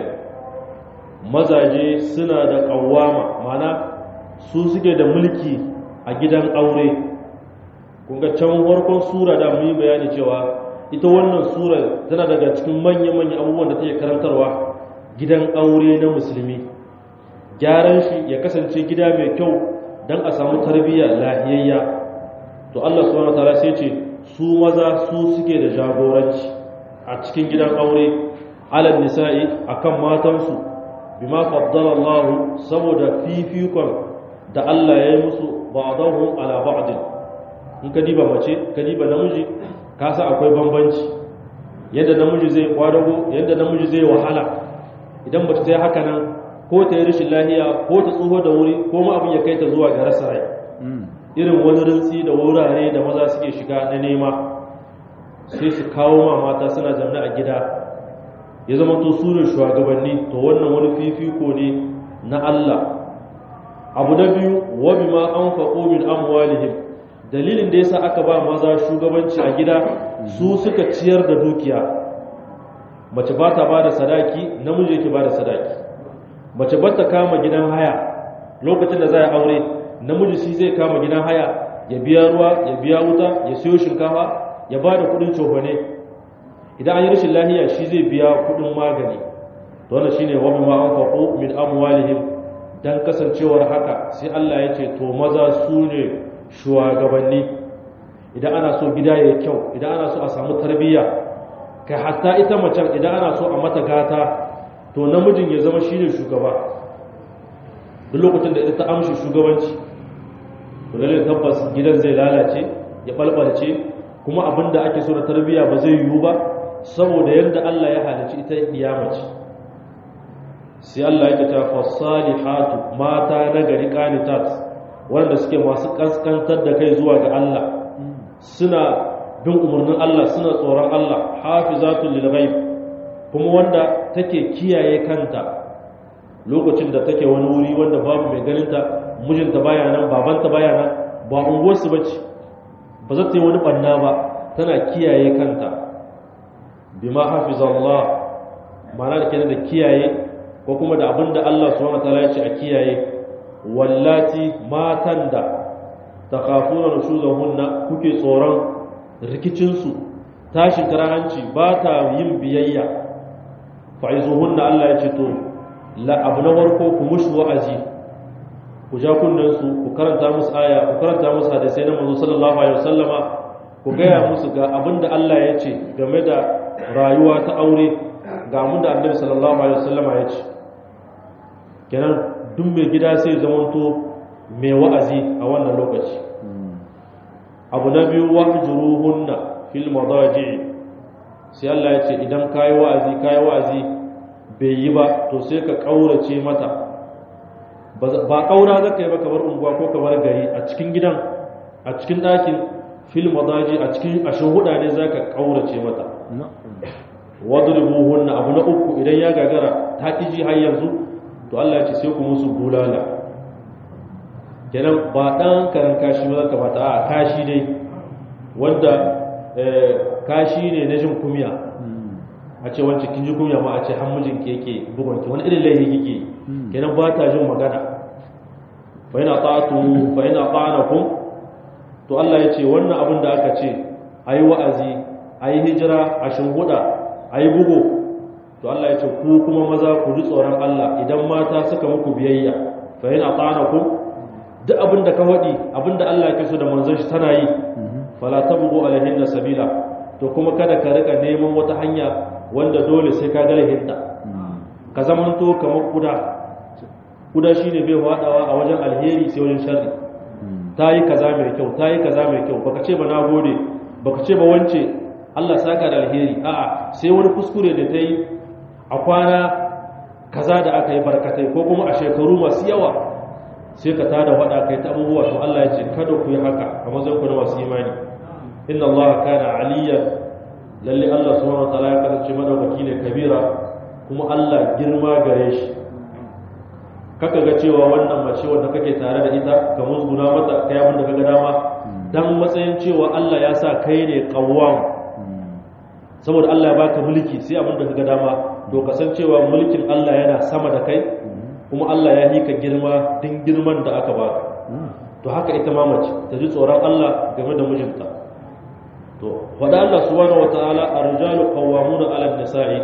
mazaje suna da kawama mana su suke da mulki a gidan aure kunga can farkon sura da mu yi bayani cewa ita wannan sura tana daga cikin manya-manya abubuwan da take karantarwa gidan aure na musulmi gyaran shi ya kasance gida mai kyau don a samu tarbiyya lahiyayya to Allah subhanahu wataala sai ce su maza su suke da jagoranci a cikin gidan aure alal nisa'i akan matansu bima faddala Allah saboda fifikon da Allah ya yi musu ba'dahum ala ba'd in ka diba mace ka diba namiji ka sa akwai bambanci yadda namiji zai kwadago yadda namiji zai wahala idan mace ta yi haka nan ko ta yi rashin lahiya ko ta tsoho da wuri ko ma abin ya kai ta zuwa ga rasa rai irin wani rintsi da wurare da maza suke shiga na nema sai su kawo ma mata suna zaune a gida ya zama to su ne shugabanni to wannan wani fifiko ne na Allah abu na biyu wa bima anfaqu min amwalihim dalilin da yasa aka ba maza shugabanci a gida su suka ciyar da dukiya mace ba ta ba da sadaki namiji yake ba da sadaki mace ba ta kama gidan haya lokacin da za a aure namiji shi zai kama gidan haya ya biya ruwa ya biya wuta ya siyo shinkafa ya ba da kudin cofane idan an yi rashin lahiya shi zai biya kudin magani to wannan shine wa bima anfaqu min amwalihim dan kasancewar haka sai Allah ya ce to maza su ne shugabanni idan ana so gida ya kyau idan ana so a samu tarbiyya kai hatta ita macen idan ana so a mata gata to namijin ya zama shine shugaba duk lokacin da ita ta amshi shugabanci to lalle tabbas gidan zai lalace ya balbalce kuma abinda ake so da tarbiyya ba zai yiwu ba saboda yadda Allah ya halicci ita kiyamace sai Allah ya ta fasalihatu mata na gari qanitat wanda suke masu kaskantar da kai zuwa ga Allah suna bin umarnin Allah suna tsoron Allah hafizatul lil ghaib kuma wanda take kiyaye kanta lokacin da take wani wuri wanda babu mai ganinta mijinta baya nan babanta baya nan ba unguwarsu bace ba za ta yi wani banna ba tana kiyaye kanta bima hafizallah ma'ana da kenan da kiyaye ko kuma da abinda Allah subhanahu wataala ya ce a kiyaye wallati matan da takhafuna nushuzahunna kuke tsoron rikicin su tashin karahanci ba ta yin biyayya fa'izuhunna Allah ya ce to la abu na farko ku mushi wa'azi ku ja kunnen su ku karanta musu aya ku karanta musu hadisai na manzo sallallahu alaihi wasallama ku gaya musu ga abinda Allah ya ce game da rayuwa ta aure ga abin da annabi sallallahu alaihi wasallama ya ce kenan duk mai gida sai zamanto mai wa'azi a wannan lokaci abu na biyu wahjuruhunna fil madaji sai Allah ya ce idan kai wa'azi kai wa'azi bai yi ba to sai ka kaurace mata ba kaura zaka yi ba kamar unguwa ko kamar gari a cikin gidan a cikin ɗakin fil madaji a cikin ashin huda ne zaka kaurace mata wadribuhunna abu na uku idan ya gagara ta kiji har yanzu to Allah ya ce sai ku musu bulala kenan ba dan karan kashi ba zaka bata a kashi dai wanda kashi ne na jin kumya a ce wancan kin ji kumya ma a ce har mijinki yake bugonki wani irin laifi kike kenan ba ta jin magana fa ina ta'atu fa ina ta'anakum to Allah ya ce wannan abin da aka ce ayi wa'azi ayi hijira a shinhuda ayi bugo to Allah ya ce ku kuma maza ku ji tsoron Allah idan mata suka muku biyayya fa ina ta'anakum duk abin da ka wadi abin da Allah yake so da manzon shi tana yi fala tabghu alaihinna sabila to kuma kada ka rika neman wata hanya wanda dole sai ka gare hinta ka zamanto kamar kuda kuda shine bai wadawa a wajen alheri sai wajen sharri ta yi kaza mai kyau ta yi kaza mai kyau baka ce ba na gode baka ce ba wance Allah saka da alheri a'a sai wani kuskure da ta yi a kwana kaza da aka yi barkatai ko kuma a shekaru masu yawa sai ka tada wada kai ta abubuwa to Allah ya ce kada ku yi haka a mazan ku na masu imani inna Allah kana aliyan lalle Allah subhanahu wa ta'ala ya kasance madaukaki ne kabira kuma Allah girma gare shi kaka ga cewa wannan mace wanda kake tare da ita ka musguna mata kai abin da kaga dama dan matsayin cewa Allah ya sa kai ne qawwam saboda Allah ya baka mulki sai abin da kaga dama to kasancewa mulkin Allah yana sama da kai kuma Allah ya yi ka girma din girman da aka baka to haka ita ma mace ta ji tsoron Allah game da mijinta to wada Allah subhanahu wataala ar-rijalu qawwamuna 'ala an-nisa'i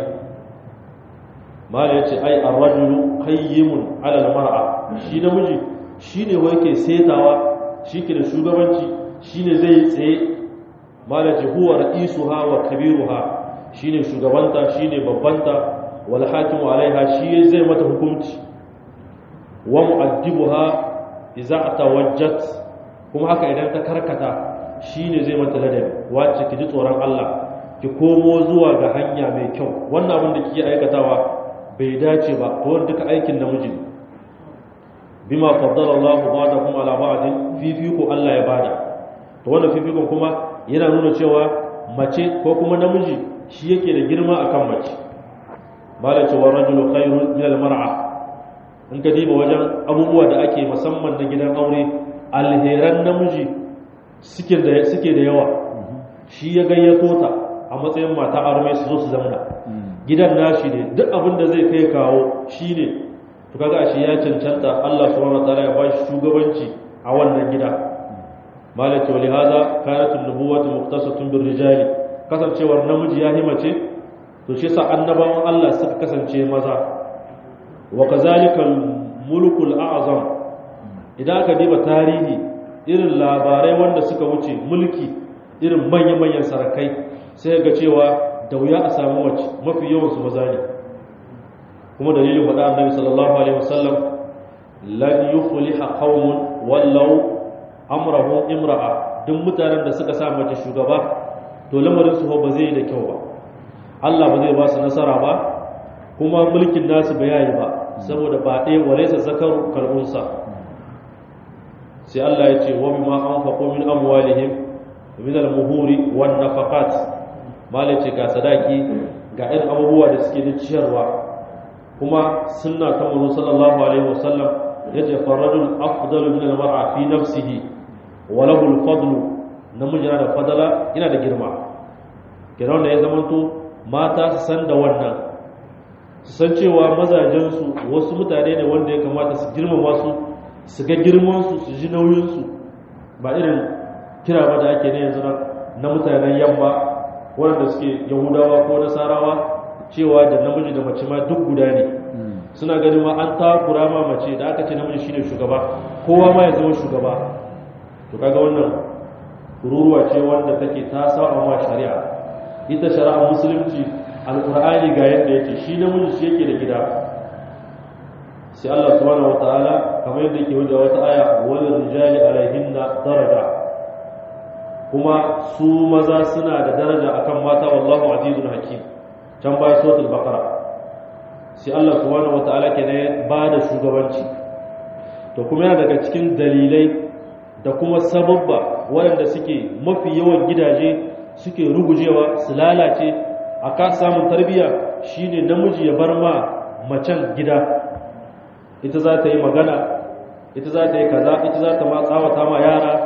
mala yace ai ar-rajulu qayyimun 'ala al-mar'a shi namiji shine wai ke setawa shike da shugabanci shine zai tsaye mala yace huwa ra'isuha wa kabiruha shine shugabanta shine babbanta wal hakimu 'alaiha shi zai mata hukunci wa mu'addibuha idza tawajjat kuma haka idan ta karkata shine zai mata ladabi wacce ki ji tsoron Allah ki komo zuwa ga hanya mai kyau wannan abin da kike aikatawa bai dace ba to wanda duka aikin namiji ne bima faddala Allah ba'dakum ala ba'din fifiko Allah ya bada to wannan fifikon kuma yana nuna cewa mace ko kuma namiji shi yake da girma akan mace bala cewa rajulu khairun min al-mar'a in ka diba wajen abubuwa da ake musamman na gidan aure alheran namiji suke da suke da yawa shi ya gayyato ta a matsayin mata arme su zo su zamana gidan nashi ne duk abin da zai kai kawo shi ne to kaga shi ya cancanta Allah subhanahu wataala ya bashi shugabanci a wannan gida malaka wa lihaza kanat an-nubuwatu muqtasatun bir rijali kasancewar namiji ya himace to shi sa annabawan Allah suka kasance maza wa kazalika mulkul a'zam idan aka diba tarihi irin labarai wanda suka wuce mulki irin manya-manyan sarakai sai ga cewa da wuya a samu mace mafi yawan su maza ne kuma dalilin faɗa annabi sallallahu alaihi wasallam lan yufliha qaumun wallau amrahum imra'a duk mutanen da suka sa mace shugaba to lamarin su ba zai da kyau ba Allah ba zai ba su nasara ba kuma mulkin nasu ba yayi ba saboda ba ɗaya walaysa zakaru kalbunsa sai Allah ya ce wa bima anfaqu min amwalihim min al-muhuri wan nafaqat malai ce ga sadaki ga irin abubuwa da suke da ciyarwa kuma sunna ta manzo sallallahu alaihi wasallam yace farajul afdalu min al-mar'a fi nafsihi wa lahu al-fadlu namiji yana da fadala yana da girma kiran da ya zamanto mata su san da wannan su san cewa mazajen su wasu mutane ne wanda ya kamata su girmama su su ga girman su su ji nauyin su ba irin kira ba da ake ne yanzu na mutanen yamma wanda suke yahudawa ko nasarawa cewa da namiji da mace ma duk guda ne suna ganin ma an takura ma mace da aka ce namiji shine shugaba kowa ma ya zama shugaba to kaga wannan kururuwa ce wanda take ta saba ma shari'a ita shari'a musulunci alqur'ani ga yadda yake shi namiji shi yake da gida sai Allah subhanahu wataala kamar yadda yake wajen wata aya wal rijali alaihinna daraja kuma su maza suna da daraja akan mata wallahu azizun hakim can baya suratul baqara sai Allah subhanahu wataala ke ne ba da shugabanci to kuma yana daga cikin dalilai da kuma sababba waɗanda suke mafi yawan gidaje suke rugujewa su lalace a ka samun tarbiyya shine namiji ya bar ma macen gida ita za ta yi magana ita za ta yi kaza ita za ta ma tsawata ma yara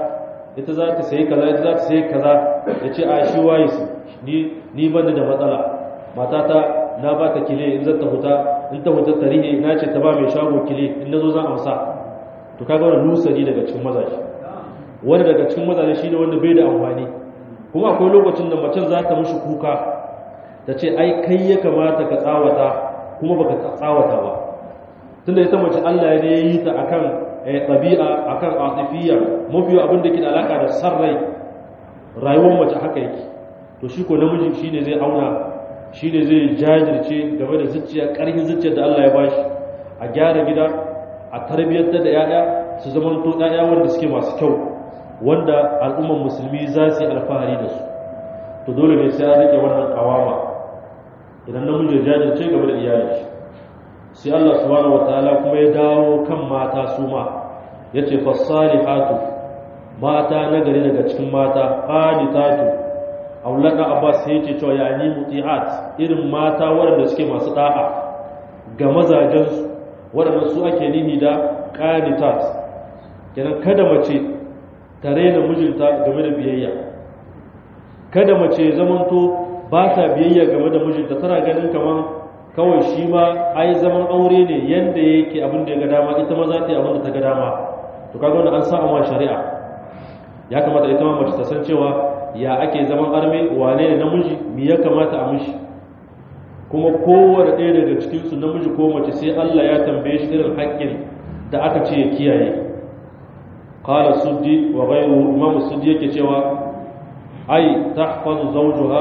ita za ta sayi kaza ita za ta sayi kaza ya ce a shi waye su ni ni bani da matsala matata na ba ta kile in zata huta in ta huta tarihi na ce ta ba mai shago kile in nazo zan amsa to kaga wannan lusari daga cikin mazaje wani daga cikin mazaje shine wanda bai da amfani kuma akwai lokacin da macen za ta mishi kuka ta ce ai kai ya kamata ka tsawata kuma baka tsawata ba tunda ita mace Allah ya yi ta akan ɗabi'a akan atifiyya mafiya abin da ke da alaka da sarrai rayuwar mace haka yake to shi ko namiji shine zai auna shine zai jajirce game da zuciya ƙarfin zuciyar da Allah ya bashi a gyara gida a tarbiyyantar da 'ya'ya su zama to 'ya'ya wanda suke masu kyau wanda al'ummar musulmi za su yi alfahari da su to dole ne sai an rike wannan kawama idan namiji ya jajirce game da iyalin shi sai Allah subhanahu wataala kuma ya dawo kan mata su ma yace fasalihatu mata nagari daga cikin mata qanitatu aulaka abbas sai yace cewa yani mutiat irin mata waɗanda suke masu da'a ga mazajen su waɗanda su ake nihi da qanitat kenan kada mace ta raina mijinta game da biyayya kada mace zamanto ba ta biyayya game da mijinta tana ganin kamar kawai shi ma ai zaman aure ne yanda yake abin da ya ga dama ita ma za ta yi abin da ta ga dama to kaga wanda an sa amma shari'a ya kamata ita ma mace ta san cewa ya ake zaman arme wane ne namiji me ya kamata a mishi kuma kowane ɗaya daga cikin su namiji ko mace sai Allah ya tambaye shi irin haƙƙin da aka ce ya kiyaye qala suddi wa ghayru imam suddi yake cewa ai tahfazu zawjuha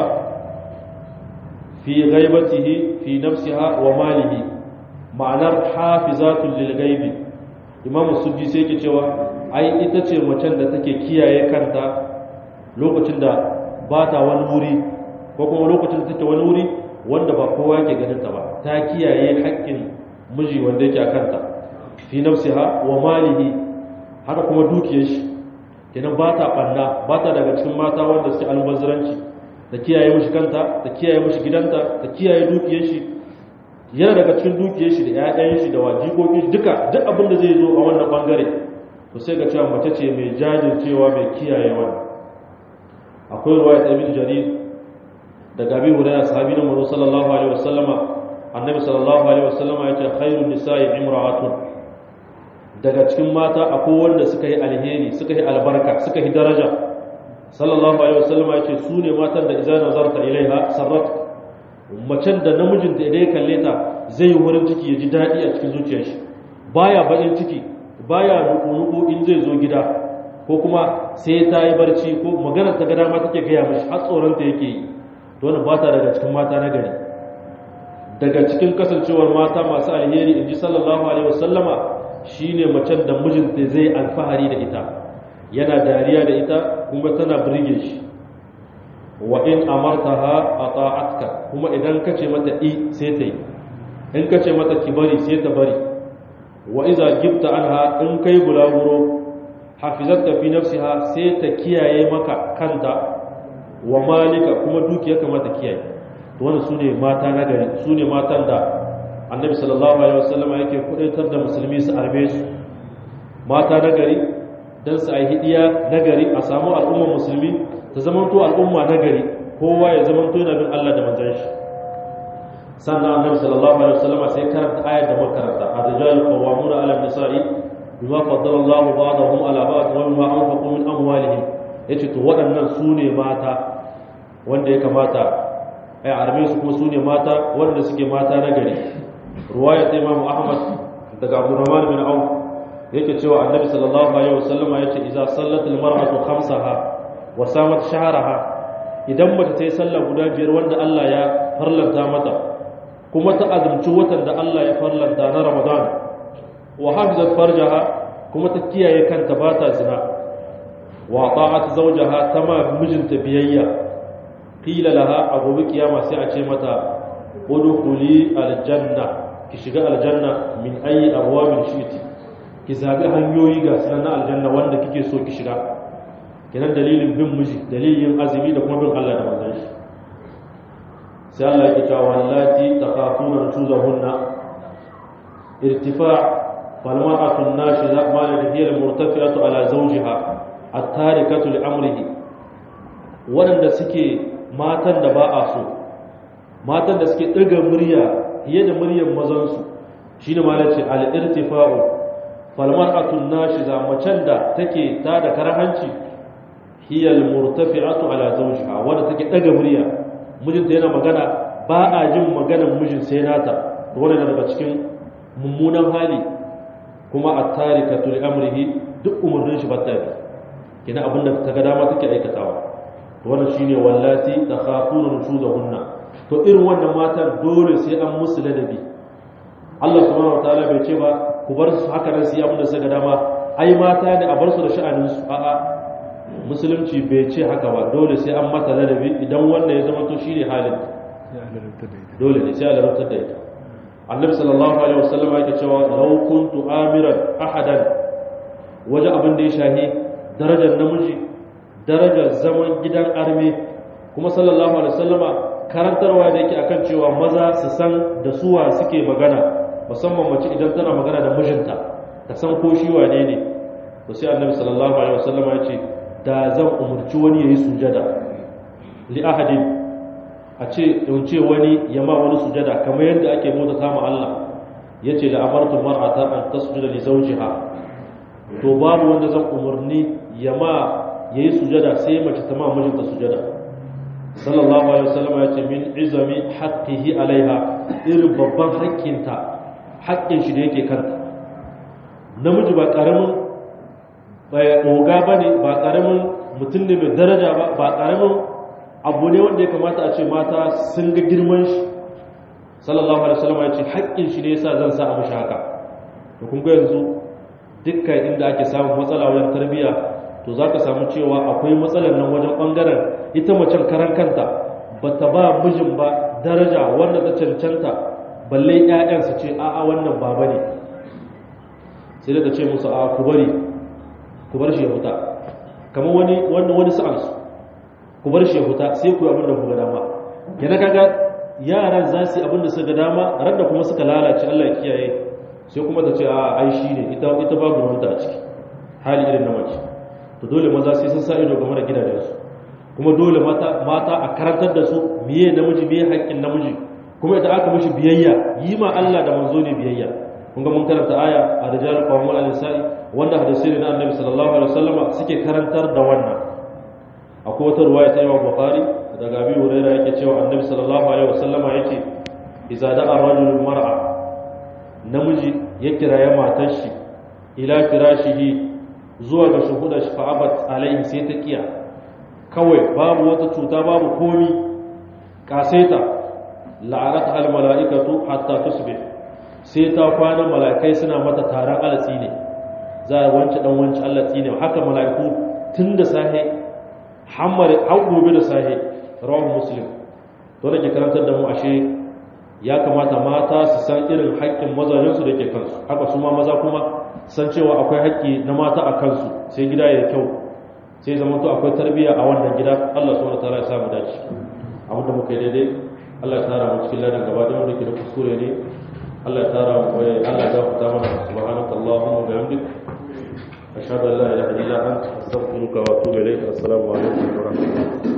fi ghaibatihi fi nafsiha wa malihi ma'anar hafizatun lil ghaibi imamu suddi sai yake cewa ai ita ce macen da take kiyaye kanta lokacin da ba ta wani wuri ko kuma lokacin da take wani wuri wanda ba kowa yake ganin ta ba ta kiyaye haƙƙin miji wanda yake a kanta fi nafsiha wa malihi haka kuma dukiyar shi kenan ba ta ɓanna ba ta daga cikin mata wanda suke albaziranci ta kiyaye mishi kanta ta kiyaye mishi gidanta ta kiyaye dukiyar shi yana daga cikin dukiyar shi da ƴaƴan shi da wajikokin shi duka duk abin da zai zo a wannan bangare to sai ga cewa mace ce mai jajircewa mai kiyaye wannan akwai ruwaya ta ibn jarir daga abi hurairah sahabi na manzo sallallahu alaihi wasallama annabi sallallahu alaihi wasallama yace khairun nisa'i imra'atun daga cikin mata akwai wanda suka yi alheri suka yi albarka suka yi daraja sallallahu alaihi wasallama yace su ne matan da idza nazarta ilaiha sarrat macen da namijin da idan ya kalle ta zai yi wurin ciki ya ji daɗi a cikin zuciyar shi baya baƙin ciki baya nuku in zai zo gida ko kuma sai ta yi barci ko maganar ta gada ma take gaya mashi har tsoron ta yake yi to wannan ba ta daga cikin mata na gari daga cikin kasancewar mata masu alheri in ji sallallahu alaihi wasallama shine macen da mijinta zai alfahari da ita yana dariya da ita kuma tana birge shi wa in amartaha ata'atka kuma idan kace mata i sai ta yi in kace mata ki bari sai ta bari wa iza gibta anha in kai bulaguro hafizatka fi nafsiha sai ta kiyaye maka kanta wa malika kuma dukiya kamata kiyaye to wannan sune mata na gari sune matan da annabi sallallahu alaihi wasallam yake kudaitar da musulmi su arbe su mata na gari dan su ai hidiya na gari a samu al'ummar musulmi ta zamanto al'umma na gari kowa ya zamanto yana bin Allah da manzon shi sannan annabi sallallahu alaihi wasallam sai karanta ayar da makaranta ar-rijalu qawwamuna 'ala an-nisa'i bima faddala Allahu ba'dahum 'ala ba'd wa bima anfaqu min amwalihim yace to waɗannan su ne mata wanda ya kamata ai arme su kuma su ne mata wanda suke mata na gari ruwaya ta Imam Ahmad daga Abdurrahman bin Auf yake cewa annabi sallallahu alaihi wasallam yace idza sallatil mar'atu khamsaha wa samat shahraha idan mace ta yi sallah guda biyar wanda Allah ya farlanta mata kuma ta azumci watan da Allah ya farlanta na Ramadan wa hafizat farjaha kuma ta kiyaye kanta ba ta zina wa ta'at zawjaha tama mijinta biyayya qila laha a gobe kiyama sai a ce mata udkhuli aljanna ki shiga aljanna min ayi abwabin shiti ki zabi hanyoyi ga sunan na aljanna wanda kike so ki shiga kenan dalilin bin miji dalilin azumi da kuma bin Allah da manzon shi sai Allah ya cewa wallati takhafuna nuzahunna irtifa fal mar'atu an-nashiza ma la hiya al-murtafi'atu ala zawjiha at-tarikatu li amrihi waɗanda suke matan da ba a so matan da suke ɗaga murya fiye da muryar mazansu shi ne ma ce al-irtifa'u falmar'atun nashiza macen da take ta da karhanci hiya al-murtafi'atu ala zawjiha wanda take ɗaga murya mijinta yana magana ba a jin maganar mijin sai nata to wannan daga cikin mummunan hali kuma at-tarikatu li amrihi duk umurnin shi ba ta yi kina abinda ta ga dama take aikatawa to wannan shine wallati takhafuna nushuzahunna to irin wannan matan dole sai an musu ladabi Allah subhanahu wataala bai ce ba ku bar su haka nan su yi abinda suka ga dama ai mata ne a bar su da sha'anin su a'a musulunci bai ce haka ba dole sai an mata ladabi idan wannan ya zama to shine halin dole ne sai a larabtar da ita annabi sallallahu alaihi wasallam yake cewa law kuntu amiran ahadan waje abin da ya shahi darajar namiji darajar zaman gidan arme kuma sallallahu alaihi wasallama karantarwa da yake akan cewa maza su san da suwa suke magana musamman mace idan tana magana da mijinta ta san ko shi wane ne to sai annabi sallallahu alaihi wasallama ya ce da zan umurci wani yayi sujada li ahadin a ce in ce wani ya ma wani sujada kamar yadda ake bauta sama Allah yace la amartu mar'ata an tasjuda li zawjiha to babu wanda zan umurni ya ma yayi sujada sai mace ta ma mijinta sujada sallallahu alaihi wasallam ya ce min izami haqqihi alaiha irin babban haƙƙinta haƙƙin shi da yake kanta namiji ba karamin ba oga bane ba karamin mutum ne mai daraja ba ba karamin abu ne wanda ya kamata a ce mata sun ga girman shi sallallahu alaihi wasallam ya ce haƙƙin shi ne yasa zan sa a mishi haka to kun ga yanzu dukkan inda ake samun matsala wajen tarbiyya to za ka samu cewa akwai matsalar nan wajen ɓangaren ita macen karan kanta ba ta ba mijin ba daraja wanda ta cancanta balle 'ya'yan su ce a'a wannan baba ne sai da ta ce musu a ku bari ku bar shi ya huta kamar wani wani wani sa'ansu ku bar shi ya huta sai ku yi abin da ku ga dama yana kaga yaran za su yi abin da suka ga dama ran da kuma suka lalace Allah ya kiyaye sai kuma ta ce a ai shi ne ita ita babu ruwanta a ciki hali irin na mace to dole maza sai sun sa ido game da gidajensu kuma dole mata mata a karantar da su miye namiji miye haƙƙin namiji kuma idan aka mishi biyayya yi ma Allah da manzo ne biyayya kun ga mun karanta aya a rijal qawmun al nisa'i wanda hadisi ne na annabi sallallahu alaihi wasallama suke karantar da wannan akwai wata ruwaya ta Imam Bukhari daga Abi Hurairah yake cewa annabi sallallahu alaihi wasallama yake idza da'a rajulul mar'a namiji ya kiraye matar shi ila firashihi zuwa ga shuhuda shi fa'abat alaihi sai ta kiya kawai babu wata cuta babu komi kaseta la'anat al mala'ikatu hatta tusbih sai ta kwana mala'ikai suna mata taron alatsi ne za a wance dan wance alatsi ne haka mala'iku tun da sahe hammar har gobe da sahe rawahu muslim to da ke karantar da mu ashe ya kamata mata su san irin haƙƙin mazajensu da ke kansu haka su ma maza kuma san cewa akwai haƙƙi na mata a kansu sai gida ya kyau sai zama to akwai tarbiyya a wannan gida Allah subhanahu wataala ya sa mu dace abin da muka yi daidai Allah ya tara mu cikin ladan gaba da wanda ke da kuskure ne Allah ya tara mu Allah ya gafarta mana subhanaka allahumma wa bihamdik ashhadu an la ilaha illa anta astaghfiruka wa atubu ilayk assalamu alaikum wa rahmatullahi